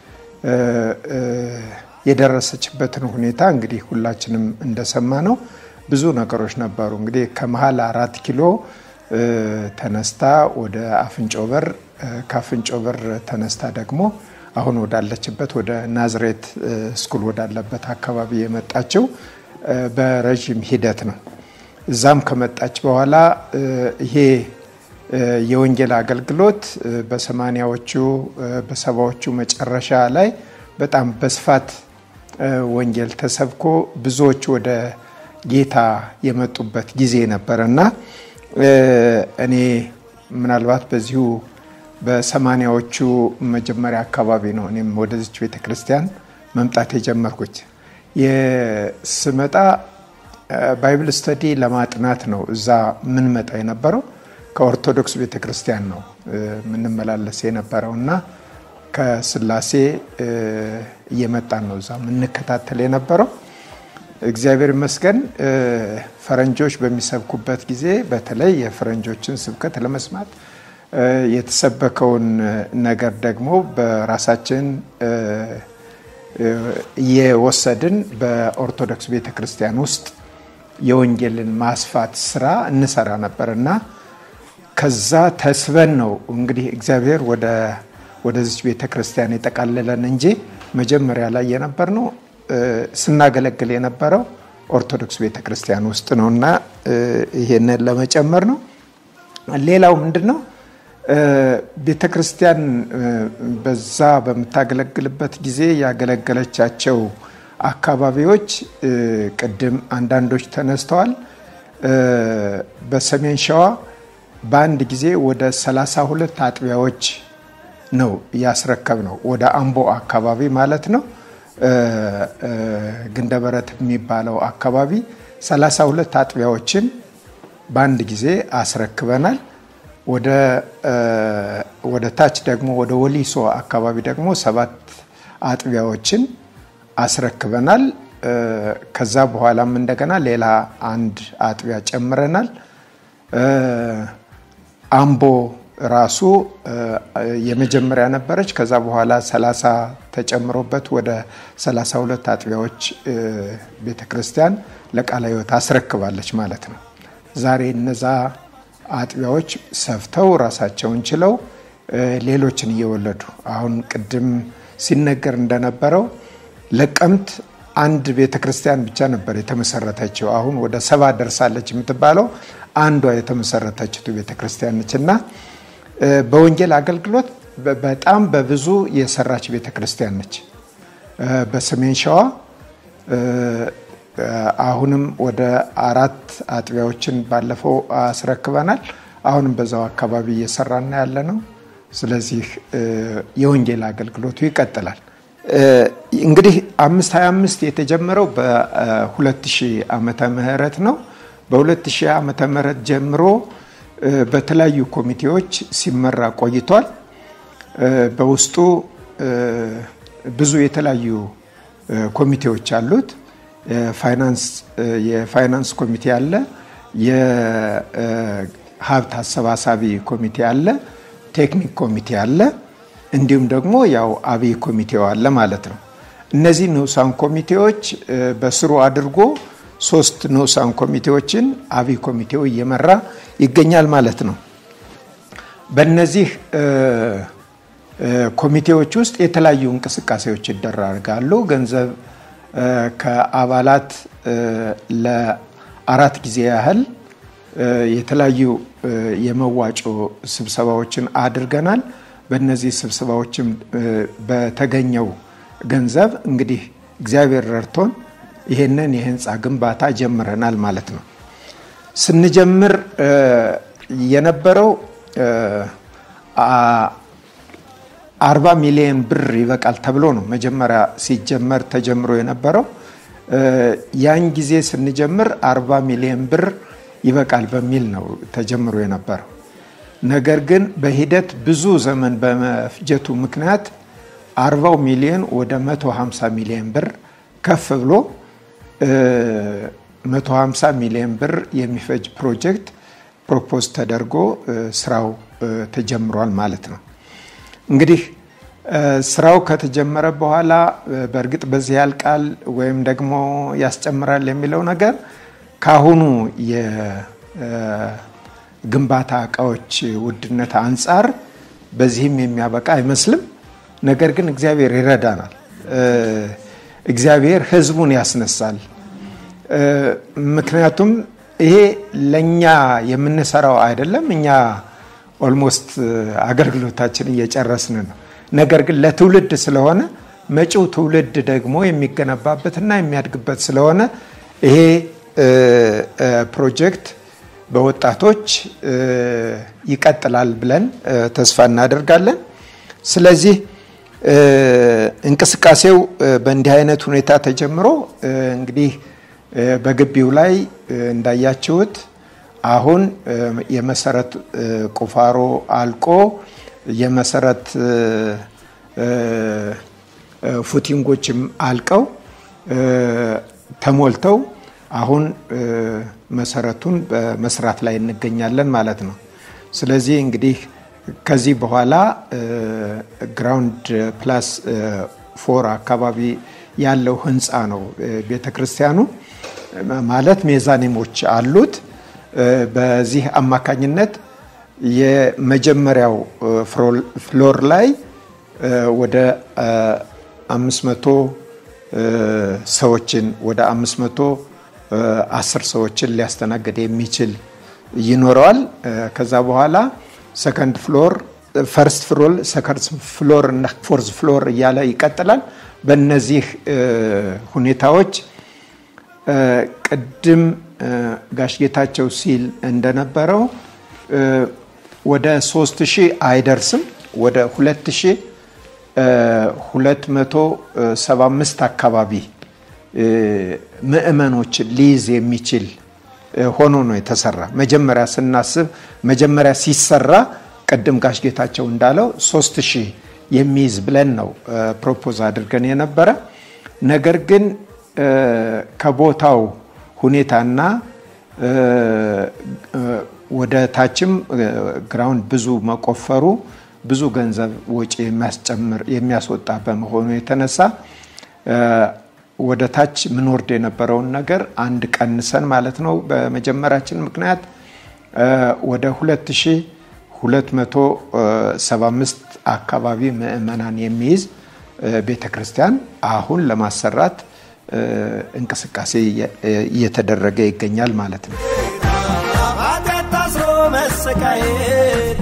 የደረሰችበትን ሁኔታ እንግዲህ ሁላችንም እንደሰማ ነው። ብዙ ነገሮች ነበሩ። እንግዲህ ከመሀል አራት ኪሎ ተነስታ ወደ አፍንጮ በር፣ ከአፍንጮ በር ተነስታ ደግሞ አሁን ወዳለችበት ወደ ናዝሬት ስኩል ወዳለበት አካባቢ የመጣችው በረዥም ሂደት ነው። እዛም ከመጣች በኋላ ይሄ የወንጌል አገልግሎት በሰማኒያዎቹ በሰባዎቹ መጨረሻ ላይ በጣም በስፋት ወንጌል ተሰብኮ ብዙዎች ወደ ጌታ የመጡበት ጊዜ ነበር እና እኔ ምናልባት በዚሁ በሰማኒያዎቹ መጀመሪያ አካባቢ ነው እኔም ወደዚች ቤተ ክርስቲያን መምጣት የጀመርኩት። ስመጣ ባይብል ስተዲ ለማጥናት ነው እዛ ምንመጣ የነበረው። ከኦርቶዶክስ ቤተ ክርስቲያን ነው የምንመላለስ የነበረው እና ከስላሴ እየመጣን ነው እዛ የምንከታተል የነበረው። እግዚአብሔር ይመስገን ፈረንጆች በሚሰብኩበት ጊዜ በተለይ የፈረንጆችን ስብከት ለመስማት የተሰበከውን ነገር ደግሞ በራሳችን እየወሰድን በኦርቶዶክስ ቤተ ክርስቲያን ውስጥ የወንጌልን ማስፋት ስራ እንሰራ ነበር እና ከዛ ተስበን ነው እንግዲህ እግዚአብሔር ወደ ወደዚች ቤተ ክርስቲያን የጠቃለለን እንጂ መጀመሪያ ላይ የነበር ነው ስናገለግል የነበረው ኦርቶዶክስ ቤተ ክርስቲያን ውስጥ ነው እና ይሄንን ለመጨመር ነው። ሌላው ምንድን ነው ቤተ ክርስቲያን በዛ በምታገለግልበት ጊዜ ያገለገለቻቸው አካባቢዎች ቅድም አንዳንዶች ተነስተዋል። በሰሜን ሸዋ በአንድ ጊዜ ወደ 32 አጥቢያዎች ነው ያስረከብ ነው። ወደ አምቦ አካባቢ ማለት ነው። ግንደበረት የሚባለው አካባቢ 32 አጥቢያዎችን በአንድ ጊዜ አስረክበናል። ወደ ታች ደግሞ ወደ ወሊሶ አካባቢ ደግሞ ሰባት አጥቢያዎችን አስረክበናል። ከዛ በኋላም እንደገና ሌላ አንድ አጥቢያ ጨምረናል። አምቦ ራሱ የመጀመሪያ ነበረች። ከዛ በኋላ 30 ተጨምሮበት ወደ 32 አጥቢያዎች ቤተ ክርስቲያን ለቃለ ሕይወት አስረክባለች ማለት ነው። ዛሬ እነዛ አጥቢያዎች ሰፍተው ራሳቸውን ችለው ሌሎችን እየወለዱ አሁን ቅድም ሲነገር እንደነበረው ለቀምት አንድ ቤተ ክርስቲያን ብቻ ነበር የተመሰረተችው። አሁን ወደ ሰባ ደርሳለች የምትባለው አንዷ የተመሰረተችው ቤተ ክርስቲያን ነች እና በወንጌል አገልግሎት በጣም በብዙ የሰራች ቤተ ክርስቲያን ነች። በሰሜን ሸዋ አሁንም ወደ አራት አጥቢያዎችን ባለፈው አስረክበናል። አሁንም በዛው አካባቢ እየሰራና ያለ ነው። ስለዚህ የወንጌል አገልግሎቱ ይቀጥላል። እንግዲህ አምስት ሀያ አምስት የተጀመረው በ2000 ዓመተ ምህረት ነው። በ2000 ዓመተ ምህረት ጀምሮ በተለያዩ ኮሚቴዎች ሲመራ ቆይቷል። በውስጡ ብዙ የተለያዩ ኮሚቴዎች አሉት። ፋይናንስ የፋይናንስ ኮሚቴ አለ። የሀብት አሰባሳቢ ኮሚቴ አለ። ቴክኒክ ኮሚቴ አለ። እንዲሁም ደግሞ ያው አብይ ኮሚቴው አለ ማለት ነው። እነዚህ ንዑሳን ኮሚቴዎች በስሩ አድርጎ ሶስት ንዑሳን ኮሚቴዎችን አብይ ኮሚቴው እየመራ ይገኛል ማለት ነው። በእነዚህ ኮሚቴዎች ውስጥ የተለያዩ እንቅስቃሴዎች ይደረጋሉ። ገንዘብ ከአባላት ለአራት ጊዜ ያህል የተለያዩ የመዋጮ ስብሰባዎችን አድርገናል። በእነዚህ ስብሰባዎችም በተገኘው ገንዘብ እንግዲህ እግዚአብሔር ረድቶን ይሄንን የህንፃ ግንባታ ጀምረናል ማለት ነው። ስንጀምር የነበረው አርባ ሚሊዮን ብር ይበቃል ተብሎ ነው መጀመሪያ ሲጀመር ተጀምሮ የነበረው። ያን ጊዜ ስንጀምር አርባ ሚሊዮን ብር ይበቃል በሚል ነው ተጀምሮ የነበረው። ነገር ግን በሂደት ብዙ ዘመን በመፍጀቱ ምክንያት አርባው ሚሊዮን ወደ 150 ሚሊዮን ብር ከፍ ብሎ 150 ሚሊዮን ብር የሚፈጅ ፕሮጀክት ፕሮፖዝ ተደርጎ ስራው ተጀምሯል ማለት ነው። እንግዲህ ስራው ከተጀመረ በኋላ በእርግጥ በዚህ ያልቃል ወይም ደግሞ ያስጨምራል የሚለው ነገር ከአሁኑ የግንባታ እቃዎች ውድነት አንጻር በዚህም የሚያበቃ አይመስልም። ነገር ግን እግዚአብሔር ይረዳናል። እግዚአብሔር ሕዝቡን ያስነሳል። ምክንያቱም ይሄ ለእኛ የምንሰራው አይደለም። እኛ ኦልሞስት አገልግሎታችን እየጨረስን ነው። ነገር ግን ለትውልድ ስለሆነ መጪው ትውልድ ደግሞ የሚገነባበትና የሚያድግበት ስለሆነ ይሄ ፕሮጀክት በወጣቶች ይቀጥላል ብለን ተስፋ እናደርጋለን። ስለዚህ እንቅስቃሴው በእንዲህ አይነት ሁኔታ ተጀምሮ እንግዲህ በግቢው ላይ እንዳያችሁት አሁን የመሰረት ቁፋሮ አልቆ የመሰረት ፉቲንጎችም አልቀው ተሞልተው አሁን መሰረቱን በመስራት ላይ እንገኛለን ማለት ነው። ስለዚህ እንግዲህ ከዚህ በኋላ ግራውንድ ፕላስ ፎር አካባቢ ያለው ህንፃ ነው ቤተ ክርስቲያኑ ማለት ሜዛኒሞች አሉት። በዚህ አማካኝነት የመጀመሪያው ፍሎር ላይ ወደ አምስት መቶ ሰዎችን ወደ አምስት መቶ አስር ሰዎችን ሊያስተናግድ የሚችል ይኖረዋል። ከዛ በኋላ ሰከንድ ፍሎር፣ ፈርስት ፍሎር፣ ሰከንድ ፍሎር እና ፎርዝ ፍሎር እያለ ይቀጥላል። በእነዚህ ሁኔታዎች ቅድም ጋሽ ጌታቸው ሲል እንደነበረው ወደ ሶስት ሺህ አይደርስም ወደ ሁለት ሺህ 275 አካባቢ ምእመኖችን ሊይዝ የሚችል ሆኖ ነው የተሰራ። መጀመሪያ ስናስብ መጀመሪያ ሲሰራ ቅድም ጋሽ ጌታቸው እንዳለው 3000 የሚይዝ ብለን ነው ፕሮፖዝ አድርገን የነበረ። ነገር ግን ከቦታው ሁኔታና ወደ ታችም ግራውንድ ብዙ መቆፈሩ ብዙ ገንዘብ ወጪ የሚያስጨምር የሚያስወጣ በመሆኑ የተነሳ ወደ ታች ምንወርድ የነበረውን ነገር አንድ ቀንሰን ማለት ነው በመጀመራችን ምክንያት ወደ 2275 አካባቢ ምዕመናን የሚይዝ ቤተ ክርስቲያን አሁን ለማሰራት እንቅስቃሴ እየተደረገ ይገኛል ማለት ነው። ኃጢአት ታስሮ መሰቃየት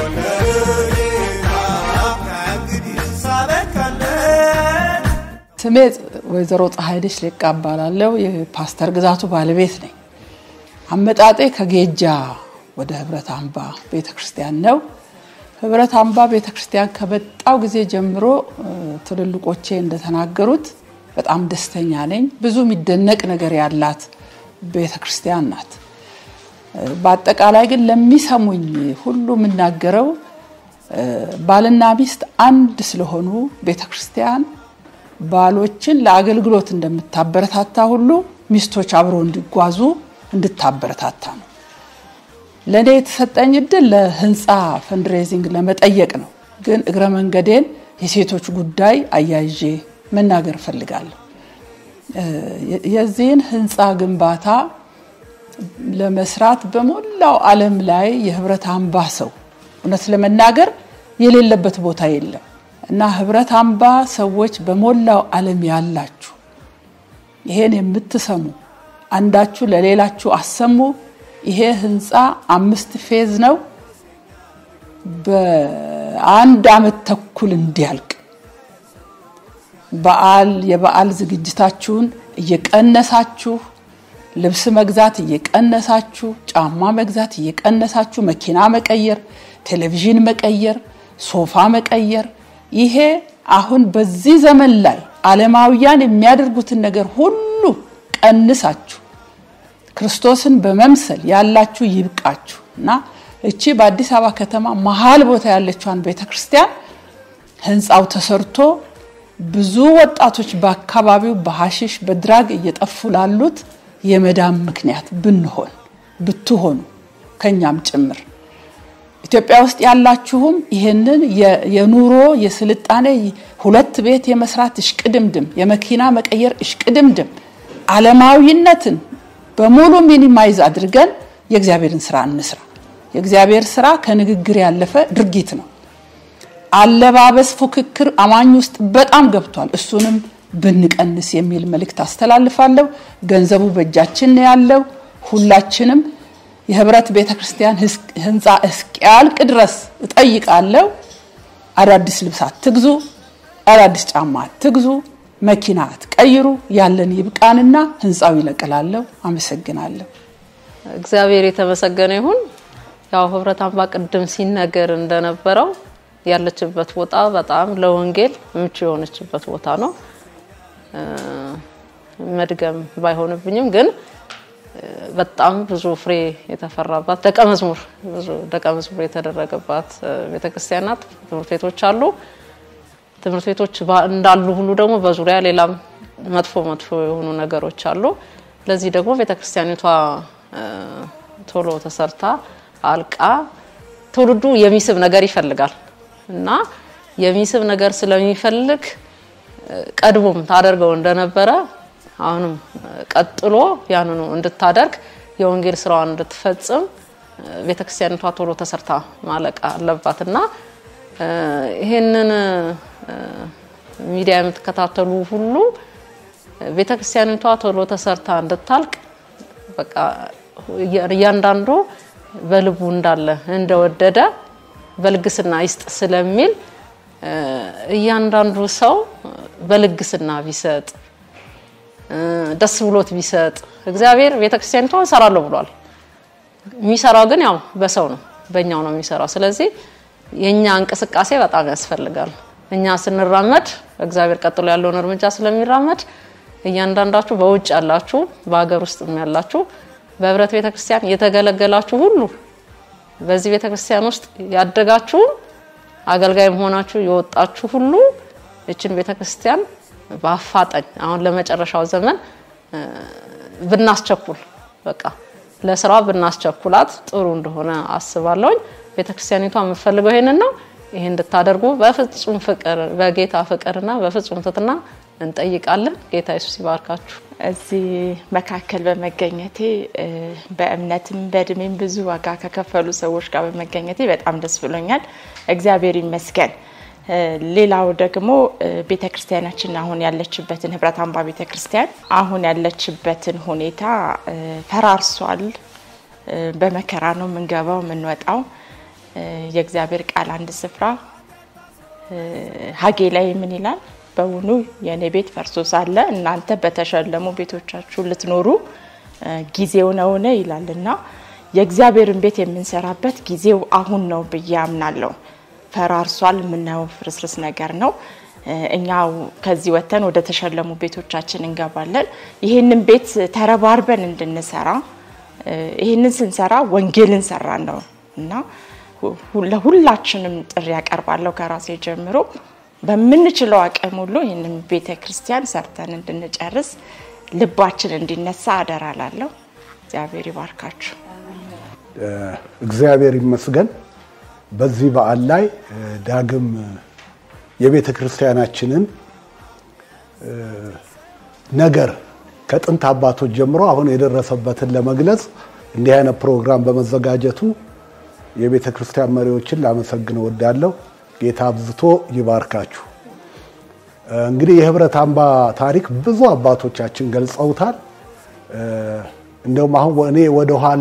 ከእንግዲህ ሳበቃለት ስሜ ወይዘሮ ፀሐይነሽ ሌቃ እባላለሁ። የፓስተር ግዛቱ ባለቤት ነኝ። አመጣጤ ከጌጃ ወደ ህብረት አምባ ቤተ ክርስቲያን ነው። ህብረት አምባ ቤተ ክርስቲያን ከመጣው ጊዜ ጀምሮ ትልልቆቼ እንደተናገሩት በጣም ደስተኛ ነኝ። ብዙ የሚደነቅ ነገር ያላት ቤተ ክርስቲያን ናት። በአጠቃላይ ግን ለሚሰሙኝ ሁሉ የምናገረው ባልና ሚስት አንድ ስለሆኑ ቤተ ክርስቲያን ባሎችን ለአገልግሎት እንደምታበረታታ ሁሉ ሚስቶች አብረው እንዲጓዙ እንድታበረታታ ነው። ለእኔ የተሰጠኝ እድል ለህንፃ ፈንድሬዚንግ ለመጠየቅ ነው። ግን እግረ መንገዴን የሴቶች ጉዳይ አያይዤ መናገር እፈልጋለሁ። የዚህን ህንፃ ግንባታ ለመስራት በሞላው ዓለም ላይ የህብረት አምባ ሰው እውነት ለመናገር የሌለበት ቦታ የለም እና ህብረት አምባ ሰዎች በሞላው ዓለም ያላችሁ ይሄን የምትሰሙ አንዳችሁ ለሌላችሁ አሰሙ። ይሄ ህንፃ አምስት ፌዝ ነው። በአንድ አመት ተኩል እንዲያልቅ በዓል የበዓል ዝግጅታችሁን እየቀነሳችሁ ልብስ መግዛት እየቀነሳችሁ ጫማ መግዛት እየቀነሳችሁ መኪና መቀየር፣ ቴሌቪዥን መቀየር፣ ሶፋ መቀየር ይሄ አሁን በዚህ ዘመን ላይ ዓለማውያን የሚያደርጉትን ነገር ሁሉ ቀንሳችሁ ክርስቶስን በመምሰል ያላችሁ ይብቃችሁ እና እቺ በአዲስ አበባ ከተማ መሀል ቦታ ያለችዋን ቤተ ክርስቲያን ህንፃው ተሰርቶ ብዙ ወጣቶች በአካባቢው በሐሽሽ በድራግ እየጠፉ ላሉት የመዳም ምክንያት ብንሆን ብትሆኑ ከኛም ጭምር ኢትዮጵያ ውስጥ ያላችሁም ይህንን የኑሮ የስልጣኔ ሁለት ቤት የመስራት እሽቅድምድም የመኪና መቀየር እሽቅድምድም ዓለማዊነትን በሙሉ ሚኒማይዝ አድርገን የእግዚአብሔርን ስራ እንስራ። የእግዚአብሔር ስራ ከንግግር ያለፈ ድርጊት ነው። አለባበስ ፉክክር አማኝ ውስጥ በጣም ገብቷል። እሱንም ብንቀንስ የሚል መልእክት አስተላልፋለሁ። ገንዘቡ በእጃችን ነው ያለው። ሁላችንም የህብረት ቤተ ክርስቲያን ህንፃ እስኪያልቅ ድረስ እጠይቃለሁ። አዳዲስ ልብስ አትግዙ፣ አዳዲስ ጫማ አትግዙ፣ መኪና አትቀይሩ። ያለን ይብቃንና ህንፃው ይለቅላለሁ። አመሰግናለሁ። እግዚአብሔር የተመሰገነ ይሁን። ያው ህብረት አምባ ቅድም ሲነገር እንደነበረው ያለችበት ቦታ በጣም ለወንጌል ምቹ የሆነችበት ቦታ ነው። መድገም ባይሆንብኝም ግን በጣም ብዙ ፍሬ የተፈራባት ደቀ መዝሙር ብዙ ደቀ መዝሙር የተደረገባት ቤተክርስቲያን ናት። ትምህርት ቤቶች አሉ። ትምህርት ቤቶች እንዳሉ ሁሉ ደግሞ በዙሪያ ሌላም መጥፎ መጥፎ የሆኑ ነገሮች አሉ። ለዚህ ደግሞ ቤተክርስቲያኒቷ ቶሎ ተሰርታ አልቃ ትውልዱ የሚስብ ነገር ይፈልጋል እና የሚስብ ነገር ስለሚፈልግ ቀድሞም ታደርገው እንደነበረ አሁንም ቀጥሎ ያንኑ እንድታደርግ የወንጌል ስራዋን እንድትፈጽም ቤተክርስቲያኒቷ ቶሎ ተሰርታ ማለቅ አለባት እና ይህንን ሚዲያ የምትከታተሉ ሁሉ ቤተክርስቲያኒቷ ቶሎ ተሰርታ እንድታልቅ በቃ እያንዳንዱ በልቡ እንዳለ እንደወደደ በልግስና ይስጥ ስለሚል እያንዳንዱ ሰው በልግስና ቢሰጥ ደስ ብሎት ቢሰጥ እግዚአብሔር ቤተክርስቲያኒቷን እሰራለሁ ብሏል። የሚሰራው ግን ያው በሰው ነው፣ በእኛው ነው የሚሰራው። ስለዚህ የኛ እንቅስቃሴ በጣም ያስፈልጋል። እኛ ስንራመድ እግዚአብሔር ቀጥሎ ያለውን እርምጃ ስለሚራመድ እያንዳንዳችሁ በውጭ ያላችሁ፣ በሀገር ውስጥም ያላችሁ በህብረት ቤተክርስቲያን የተገለገላችሁ ሁሉ በዚህ ቤተክርስቲያን ውስጥ ያደጋችሁም አገልጋይ መሆናችሁ የወጣችሁ ሁሉ እችን ቤተክርስቲያን በአፋጣኝ አሁን ለመጨረሻው ዘመን ብናስቸኩል በቃ ለስራ ብናስቸኩላት ጥሩ እንደሆነ አስባለሁኝ። ቤተክርስቲያኒቷ የምትፈልገው ይሄንን ነው። ይሄን እንድታደርጉ በፍጹም ፍቅር በጌታ ፍቅርና በፍጹም ትትና እንጠይቃለን። ጌታ ኢየሱስ ይባርካችሁ። እዚህ መካከል በመገኘቴ እ፣ በእምነትም በእድሜም ብዙ ዋጋ ከከፈሉ ሰዎች ጋር በመገኘቴ በጣም ደስ ብሎኛል። እግዚአብሔር ይመስገን። እ፣ ሌላው ደግሞ ቤተ ክርስቲያናችን አሁን ያለችበትን ህብረት አምባ ቤተ ክርስቲያን አሁን ያለችበትን ሁኔታ እ፣ ፈራርሷል። እ፣ በመከራ ነው የምንገባው የምንወጣው። እ፣ የእግዚአብሔር ቃል አንድ ስፍራ እ፣ ሀጌ ላይ ምን ይላል? በውኑ የእኔ ቤት ፈርሶ ሳለ እናንተ በተሸለሙ ቤቶቻችሁ ልትኖሩ እ፣ ጊዜው ነውን? ይላል እና የእግዚአብሔርን ቤት የምንሰራበት ጊዜው አሁን ነው ብዬ አምናለሁ። ፈራርሷል፣ የምናየው ፍርስርስ ነገር ነው። እ፣ እኛው ከዚህ ወጥተን ወደ ተሸለሙ ቤቶቻችን እንገባለን። ይህንን ቤት ተረባርበን እንድንሰራ እ፣ ይህንን ስንሰራ ወንጌልን ሰራን ነው እና ሁ- ለሁላችንም ጥሪ ያቀርባለሁ ከራሴ ጀምሮ በምንችለው አቅም ሁሉ ይህንን ቤተ ክርስቲያን ሰርተን እንድንጨርስ ልባችን እንዲነሳ አደራላለሁ። እግዚአብሔር ይባርካችሁ። እግዚአብሔር ይመስገን። በዚህ በዓል ላይ እ፣ ዳግም የቤተ ክርስቲያናችንን እ፣ ነገር ከጥንት አባቶች ጀምሮ አሁን የደረሰበትን ለመግለጽ እንዲህ አይነት ፕሮግራም በመዘጋጀቱ የቤተ ክርስቲያን መሪዎችን ላመሰግን እወዳለሁ። ጌታ አብዝቶ ይባርካችሁ። እ፣ እንግዲህ የህብረት አምባ ታሪክ ብዙ አባቶቻችን ገልጸውታል። እ፣ እንደውም አሁን እኔ ወደኋላ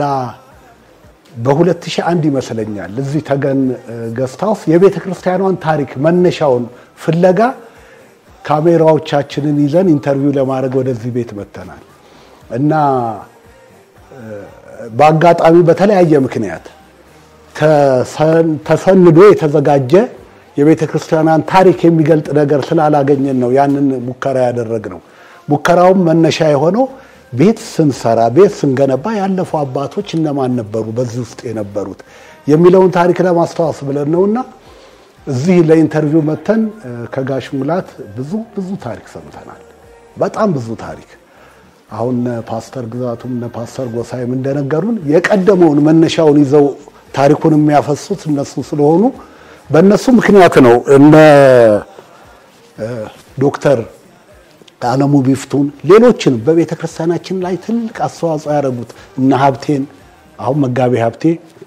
በ2001 ይመስለኛል እዚህ ተገን ገስት ሃውስ የቤተ ክርስቲያኗን ታሪክ መነሻውን ፍለጋ ካሜራዎቻችንን ይዘን ኢንተርቪው ለማድረግ ወደዚህ ቤት መጥተናል እና እ፣ በአጋጣሚ በተለያየ ምክንያት ተሰን- ተሰንዶ የተዘጋጀ የቤተ ክርስቲያኗን ታሪክ የሚገልጥ ነገር ስላላገኘን ነው ያንን ሙከራ ያደረግነው። ሙከራውም መነሻ የሆነው ቤት ስንሰራ ቤት ስንገነባ ያለፉ አባቶች እነማን ነበሩ በዚህ ውስጥ የነበሩት የሚለውን ታሪክ ለማስታወስ ብለን ነውና እዚህ ለኢንተርቪው መተን እ፣ ከጋሽ ሙላት ብዙ ብዙ ታሪክ ሰምተናል። በጣም ብዙ ታሪክ አሁን እነ ፓስተር ግዛቱም እነ ፓስተር ጎሳይም እንደነገሩን የቀደመውን መነሻውን ይዘው ታሪኩን የሚያፈሱት እነሱ ስለሆኑ በእነሱ ምክንያት ነው እነ እ፣ ዶክተር አለሙ ቢፍቱን ሌሎችንም በቤተ ክርስቲያናችን ላይ ትልቅ አስተዋጽኦ ያደረጉት እነ ሀብቴን አሁን መጋቤ ሀብቴ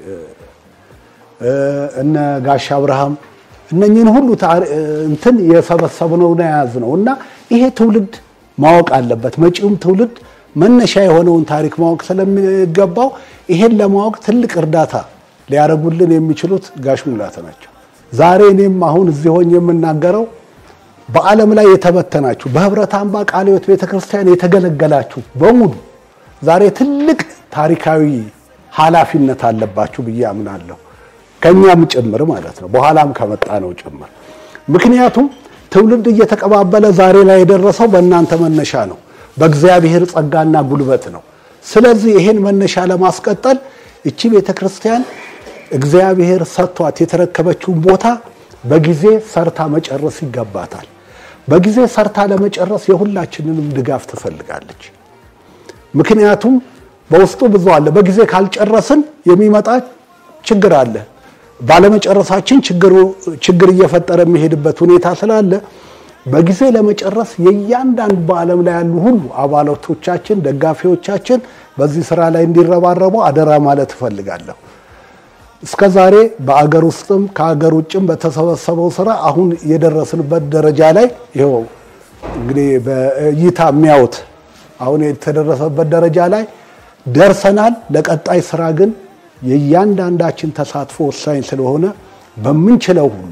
እ፣ እነ ጋሽ አብርሃም እነኝህን ሁሉ ታሪ- እንትን የሰበሰብነው ነው የያዝነው እና ይሄ ትውልድ ማወቅ አለበት። መጪውም ትውልድ መነሻ የሆነውን ታሪክ ማወቅ ስለሚገባው ይሄን ለማወቅ ትልቅ እርዳታ ሊያደርጉልን የሚችሉት ጋሽ ሙላት ናቸው። ዛሬ እኔም አሁን እዚህ ሆኜ የምናገረው በዓለም ላይ የተበተናችሁ በህብረት አምባ ቃለ ሕይወት ቤተክርስቲያን የተገለገላችሁ በሙሉ ዛሬ ትልቅ ታሪካዊ ኃላፊነት አለባችሁ ብዬ አምናለሁ። ከኛም ጭምር ማለት ነው፣ በኋላም ከመጣ ነው ጭምር። ምክንያቱም ትውልድ እየተቀባበለ ዛሬ ላይ የደረሰው በእናንተ መነሻ ነው፣ በእግዚአብሔር ጸጋና ጉልበት ነው። ስለዚህ ይሄን መነሻ ለማስቀጠል እቺ ቤተክርስቲያን እግዚአብሔር ሰጥቷት የተረከበችውን ቦታ በጊዜ ሰርታ መጨረስ ይገባታል። በጊዜ ሰርታ ለመጨረስ የሁላችንንም ድጋፍ ትፈልጋለች። ምክንያቱም በውስጡ ብዙ አለ። በጊዜ ካልጨረስን የሚመጣ ችግር አለ። ባለመጨረሳችን ችግሩ ችግር እየፈጠረ የሚሄድበት ሁኔታ ስላለ በጊዜ ለመጨረስ የእያንዳንዱ በዓለም ላይ ያሉ ሁሉ አባላቶቻችን፣ ደጋፊዎቻችን በዚህ ስራ ላይ እንዲረባረቡ አደራ ማለት እፈልጋለሁ። እስከ ዛሬ በአገር ውስጥም ከአገር ውጭም በተሰበሰበው ስራ አሁን የደረስንበት ደረጃ ላይ ይኸው እንግዲህ በእይታ የሚያዩት አሁን የተደረሰበት ደረጃ ላይ ደርሰናል። ለቀጣይ ስራ ግን የእያንዳንዳችን ተሳትፎ ወሳኝ ስለሆነ በምንችለው ሁሉ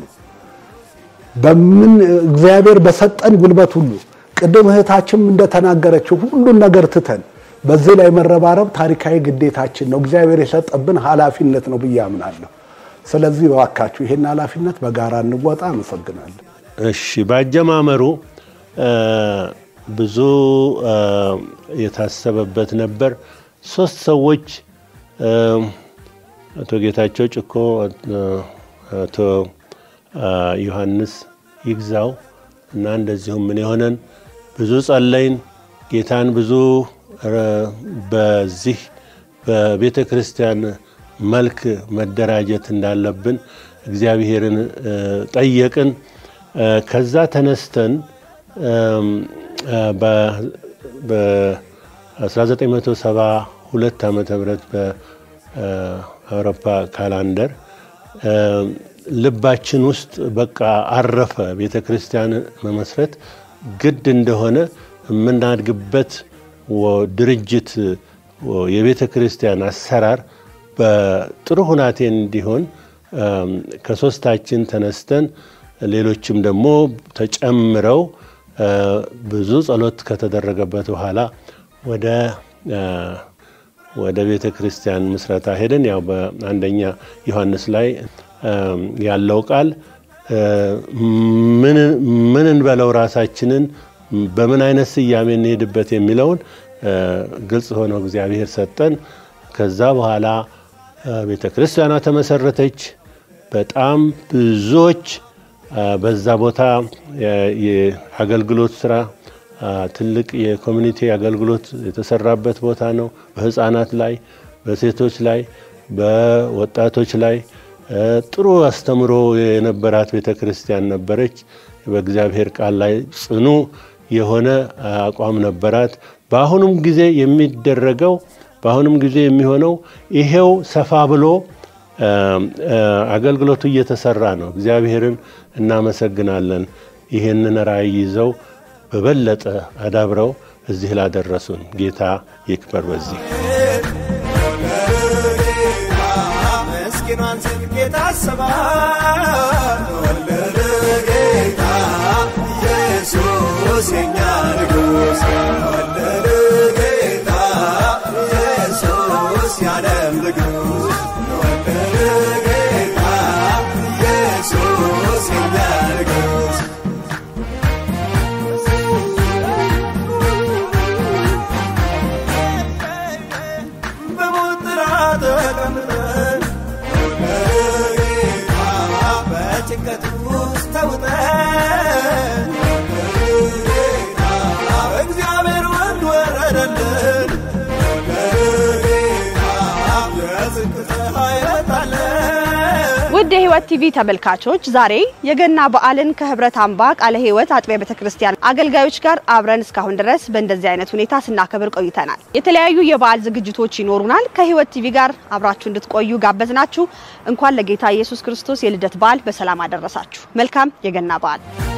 በምን እግዚአብሔር በሰጠን ጉልበት ሁሉ ቅድም እህታችን እንደተናገረችው ሁሉን ነገር ትተን በዚህ ላይ መረባረብ ታሪካዊ ግዴታችን ነው። እግዚአብሔር የሰጠብን ኃላፊነት ነው ብዬ አምናለሁ። ስለዚህ እባካችሁ ይሄን ኃላፊነት በጋራ እንወጣ። አመሰግናለሁ። እሺ በአጀማመሩ እ፣ ብዙ እ፣ የታሰበበት ነበር። ሶስት ሰዎች እ፣ አቶ ጌታቸው ጭኮ፣ እ፣ አቶ እ፣ ዮሐንስ ይግዛው እና እንደዚሁም ምን የሆነን ብዙ ጸለይን። ጌታን ብዙ ረ- በዚህ በቤተ ክርስቲያን መልክ መደራጀት እንዳለብን እግዚአብሔርን ጠየቅን። ከዛ ተነስተን በ1972 ዓመተ ምህረት በአውሮፓ ካላንደር ልባችን ውስጥ በቃ አረፈ። ቤተ ክርስቲያን መመስረት ግድ እንደሆነ የምናድግበት ድርጅት የቤተ ክርስቲያን አሰራር በጥሩ ሁናቴ እንዲሆን ከሶስታችን ተነስተን ሌሎችም ደግሞ ተጨምረው ብዙ ጸሎት ከተደረገበት በኋላ ወደ ወደ ቤተ ክርስቲያን ምስረታ ሄደን ያው በአንደኛ ዮሐንስ ላይ ያለው ቃል ምን እንበለው ራሳችንን በምን አይነት ስያሜ እንሄድበት የሚለውን ግልጽ ሆነው እግዚአብሔር ሰጠን። ከዛ በኋላ ቤተ ክርስቲያኗ ተመሰረተች። በጣም ብዙዎች በዛ ቦታ የአገልግሎት ስራ ትልቅ የኮሚኒቲ አገልግሎት የተሰራበት ቦታ ነው። በህፃናት ላይ፣ በሴቶች ላይ፣ በወጣቶች ላይ ጥሩ አስተምሮ የነበራት ቤተ ክርስቲያን ነበረች። በእግዚአብሔር ቃል ላይ ጽኑ የሆነ አቋም ነበራት። በአሁኑም ጊዜ የሚደረገው በአሁኑም ጊዜ የሚሆነው ይሄው ሰፋ ብሎ አገልግሎቱ እየተሰራ ነው። እግዚአብሔርን እናመሰግናለን። ይህንን ራእይ ይዘው በበለጠ አዳብረው እዚህ ላደረሱን ጌታ ይክበር። በዚህ ምስኪኗን ጽድቅ የታሰባል ወለደ ጌታ ኢየሱስ የኛ ንጉሥ ወለደ ጌታ ኢየሱስ ያለም ንጉሥ ወለደ ጌታ ኢየሱስ የኛ ንጉሥ በሞት ጥላ ተቀምጠን ጌታ በጭንቀት ውስጥ ተውጠን ጌታ እግዚአብሔር ወልድ ወረደልን ጌታ የጽድቅ ፀሐይ ወጣለን ውድ የህይወት ቲቪ ተመልካቾች ዛሬ የገና በዓልን ከህብረት አምባ ቃለ ህይወት አጥቢያ ቤተክርስቲያን አገልጋዮች ጋር አብረን እስካሁን ድረስ በእንደዚህ አይነት ሁኔታ ስናከብር ቆይተናል። የተለያዩ የበዓል ዝግጅቶች ይኖሩናል። ከህይወት ቲቪ ጋር አብራችሁ እንድትቆዩ ጋበዝናችሁ። እንኳን ለጌታ ኢየሱስ ክርስቶስ የልደት በዓል በሰላም አደረሳችሁ። መልካም የገና በዓል